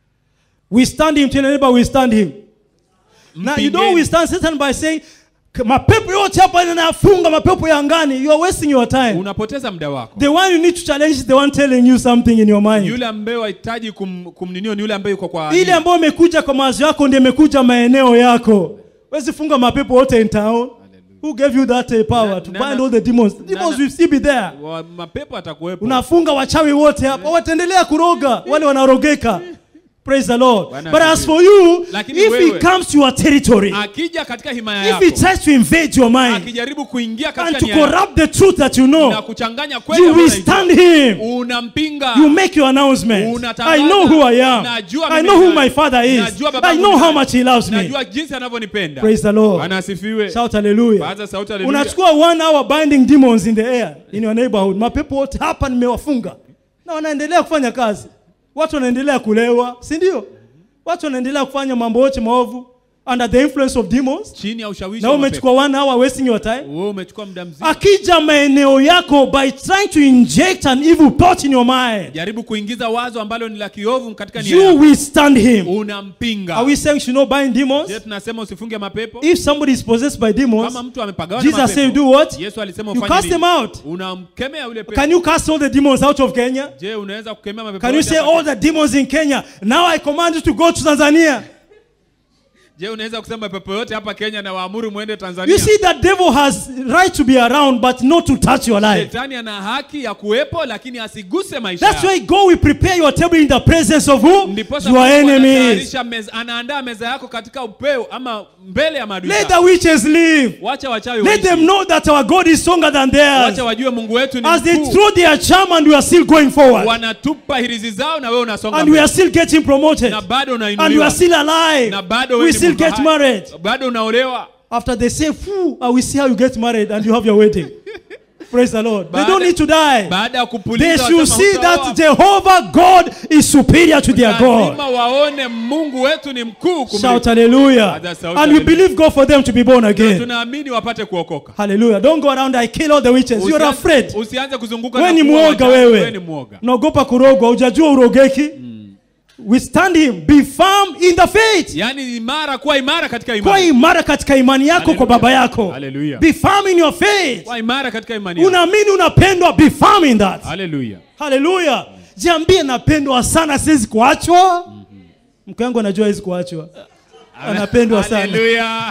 we stand him, tell your neighbor, we stand him. Now, you don't Mpingeni. withstand Satan by saying, mapepo yote hapa yanafunga mapepo ya angani. You are wasting your time. Unapoteza muda wako. The one you need to challenge is the one telling you something in your mind. Yule ambaye wahitaji kum, kumninio ni yule ambaye yuko kwa ile ambayo imekuja kwa mawazo yako ndio imekuja maeneo yako wezi funga mapepo wote in town who gave you that uh, power Na- to na- bind na- all the demons the demons na- will still be there wa, mapepo atakuwepo. unafunga wachawi wote hapa wataendelea kuroga wale wanarogeka praise the lord Bwana but as asifiwe. for you Lakini if he wewe- comes to your territory Akija katika himaya if yako. he tries to invade your mind Akijaribu kuingia and katika to nia yako corrupt the truth that you na know kuchanganya kweli you ambayo will stand unaijua. him Unampinga. You make your announcement. Unatangaza. I know who I am. Najua I mimi know ni who nani. my father is. Najua babangu I know ni how nani. much he loves me. Najua jinsi anavyonipenda. Praise the Lord. Bwana asifiwe. Shout hallelujah. Paza sauti haleluya. Unachukua one hour binding demons in the air in your neighborhood. Mapepo wote hapa nimewafunga. Na wanaendelea kufanya kazi. Watu wanaendelea kulewa, si ndio? Watu wanaendelea kufanya mambo yote maovu under the influence of demons. Chini ya ushawishi Na wa umechukua one hour wasting your time. mapepo. Wewe umechukua muda mzima. Akija maeneo yako by trying to inject an evil thought in your mind. Jaribu kuingiza wazo ambalo ni la kiovu katika nia You yako. will stand him. Unampinga. Are we saying you should not bind demons? Je, tunasema usifunge mapepo? If somebody is possessed by demons, Kama mtu amepagawa na Jesus said, mapepo. do what? Yesu alisema You ufanye cast them nini? out. Unamkemea yule pepo. Can you cast all the demons out of Kenya? Je, unaweza kukemea mapepo? Can you yote say hapa? all the demons in Kenya? Now I command you to go to Tanzania. je unaweza kusema pepo yote hapa kenya na waamuru mwende tanzania You see, that devil has right to be around, but not to touch your life. shetani ana haki ya kuwepo lakini asiguse maisha That's yako. why God will prepare your table in the presence of who? Ndiposa Your Mungu enemies. anatayarisha meza, anaandaa meza yako katika upeo ama mbele ya maadui Let zako. the witches live. wacha wachawi Let waishi. them know that our God is stronger than theirs. wacha wajue mungu wetu ni As they mkuu throw their charm and we are still going forward. wanatupa hirizi zao na wewe unasonga And we mbele. are still getting promoted. na bado And we unainuliwa are still alive. na bado We wewe ni still mtu get hai. married. bado unaolewa After they say, Phew, I will see how you get married and you have your wedding. Praise the Lord. They Baada- don't need to die. baada ya kupuliza They should wasema see hutaoa. that Jehovah God is superior to their God. lazima waone mungu wetu ni mkuu kumliko. Shout hallelujah. Others shout And we hallelujah. believe God for them to be born again. tunaamini wapate kuokoka Hallelujah. Don't go around, I kill all the witches. You're Usianze- afraid. usianze kuzunguka Wewe na ni kuua mwoga wachawi. wewe ni wewe. mwoga Unaogopa kurogwa, hujajua urogeki. Withstand him. Be firm in the faith. yaani imara kuwa imara katika Kuwa imani imara katika imani yako kwa Hallelujah. baba yako. Hallelujah. Be firm in your faith. kuwa imara katika imani yako. Unaamini unapendwa, be firm in that. Hallelujah. Haleluya. Jiambie napendwa sana, siwezi kuachwa. Mke wangu anajua hawezi kuachwa. Anapendwa sana. Hallelujah.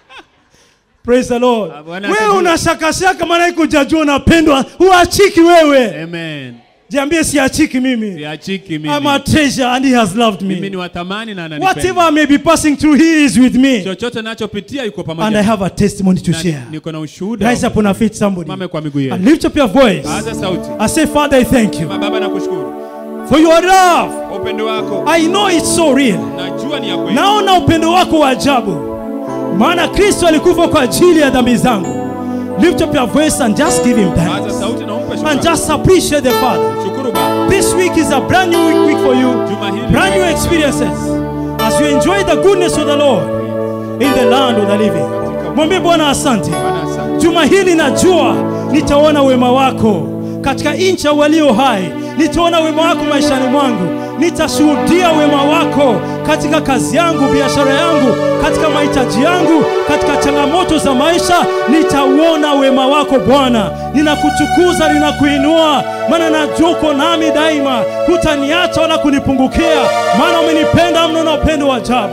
Praise the Lord. Ah, Bwana Wewe asifiwe. unashakashaka maana iko hujajua unapendwa, huachiki wewe. Amen. Jiambie siachiki mimi. Siachiki I'm a mimi. treasure and he has loved Mimi me. ni wa thamani na Whatever ananipenda. I may be passing through, he is with me. Chochote nachopitia yuko And I pamoja. have a testimony to Na share. Niko na ushuhuda. Rise up on our feet, somebody. Mame kwa miguu And yetu. lift up your voice. Paza sauti. I say, Father, I thank you Sema, Baba nakushukuru. for your love. Kwa upendo wako. I know it's so real. Najua ni ya kweli. naona upendo wako wa ajabu maana kristo alikufa kwa ajili ya dhambi zangu lift up your voice and just give him Paza thanks sauti na umpe and shukrani. just appreciate the father Shukuru Baba. this week is a brand new week, week for you Juma hili brand new experiences as you enjoy the goodness of the lord in the land of the living mwambie bwana asante Bwana asante. juma hili najua nitaona wema wako katika nchi ya walio hai nitaona wema wako maishani mwangu nitashuhudia wema wako katika kazi yangu biashara yangu katika mahitaji yangu katika changamoto za maisha nitauona wema wako bwana ninakutukuza ninakuinua maana najua uko nami daima hutaniacha wala kunipungukia maana umenipenda mno na upendo wa ajabu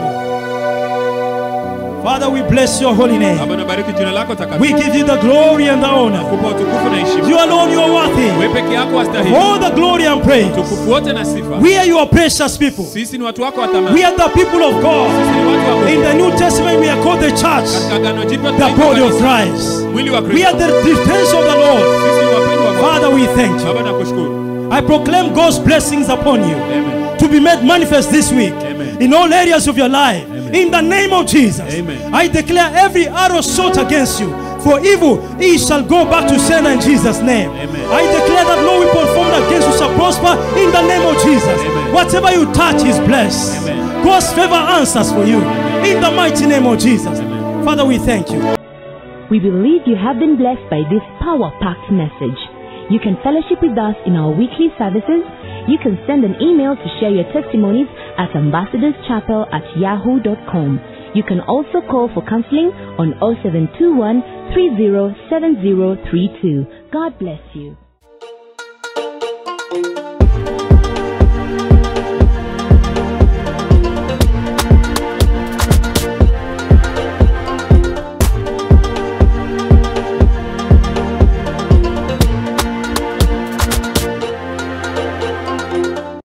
father we bless your holy name Baba nabariki jina lako we takatifu. give you the glory and the honor Kupa utukufu na heshima. you alone you are worthy Wewe peke yako wastahili. all the glory and praise Utukufu wote na sifa. we are your precious people Sisi ni watu wako wa thamani. we are the people of god Sisi ni watu wa in Mungu. the new testament we are called the church Katika agano jipya the tunaitwa body of kanisa. christ Mwili wa we Kristo. are the defense of the lord Sisi ni wapendwa wa Mungu. father we thank you Baba nakushukuru. i proclaim god's blessings upon you Amen. to be made manifest this week Amen. in all areas of your life. In the name of Jesus, Amen. I declare every arrow shot against you for evil, it shall go back to sender in Jesus' name. Amen. I declare that no weapon formed against you shall prosper in the name of Jesus. Amen. Whatever you touch is blessed. Amen. God's favor answers for you in the mighty name of Jesus. Father, we thank you. We believe you have been blessed by this power packed message. You can fellowship with us in our weekly services. You can send an email to share your testimonies at ambassadorschapel at yahoo.com. You can also call for counseling on 0721 307032. God bless you.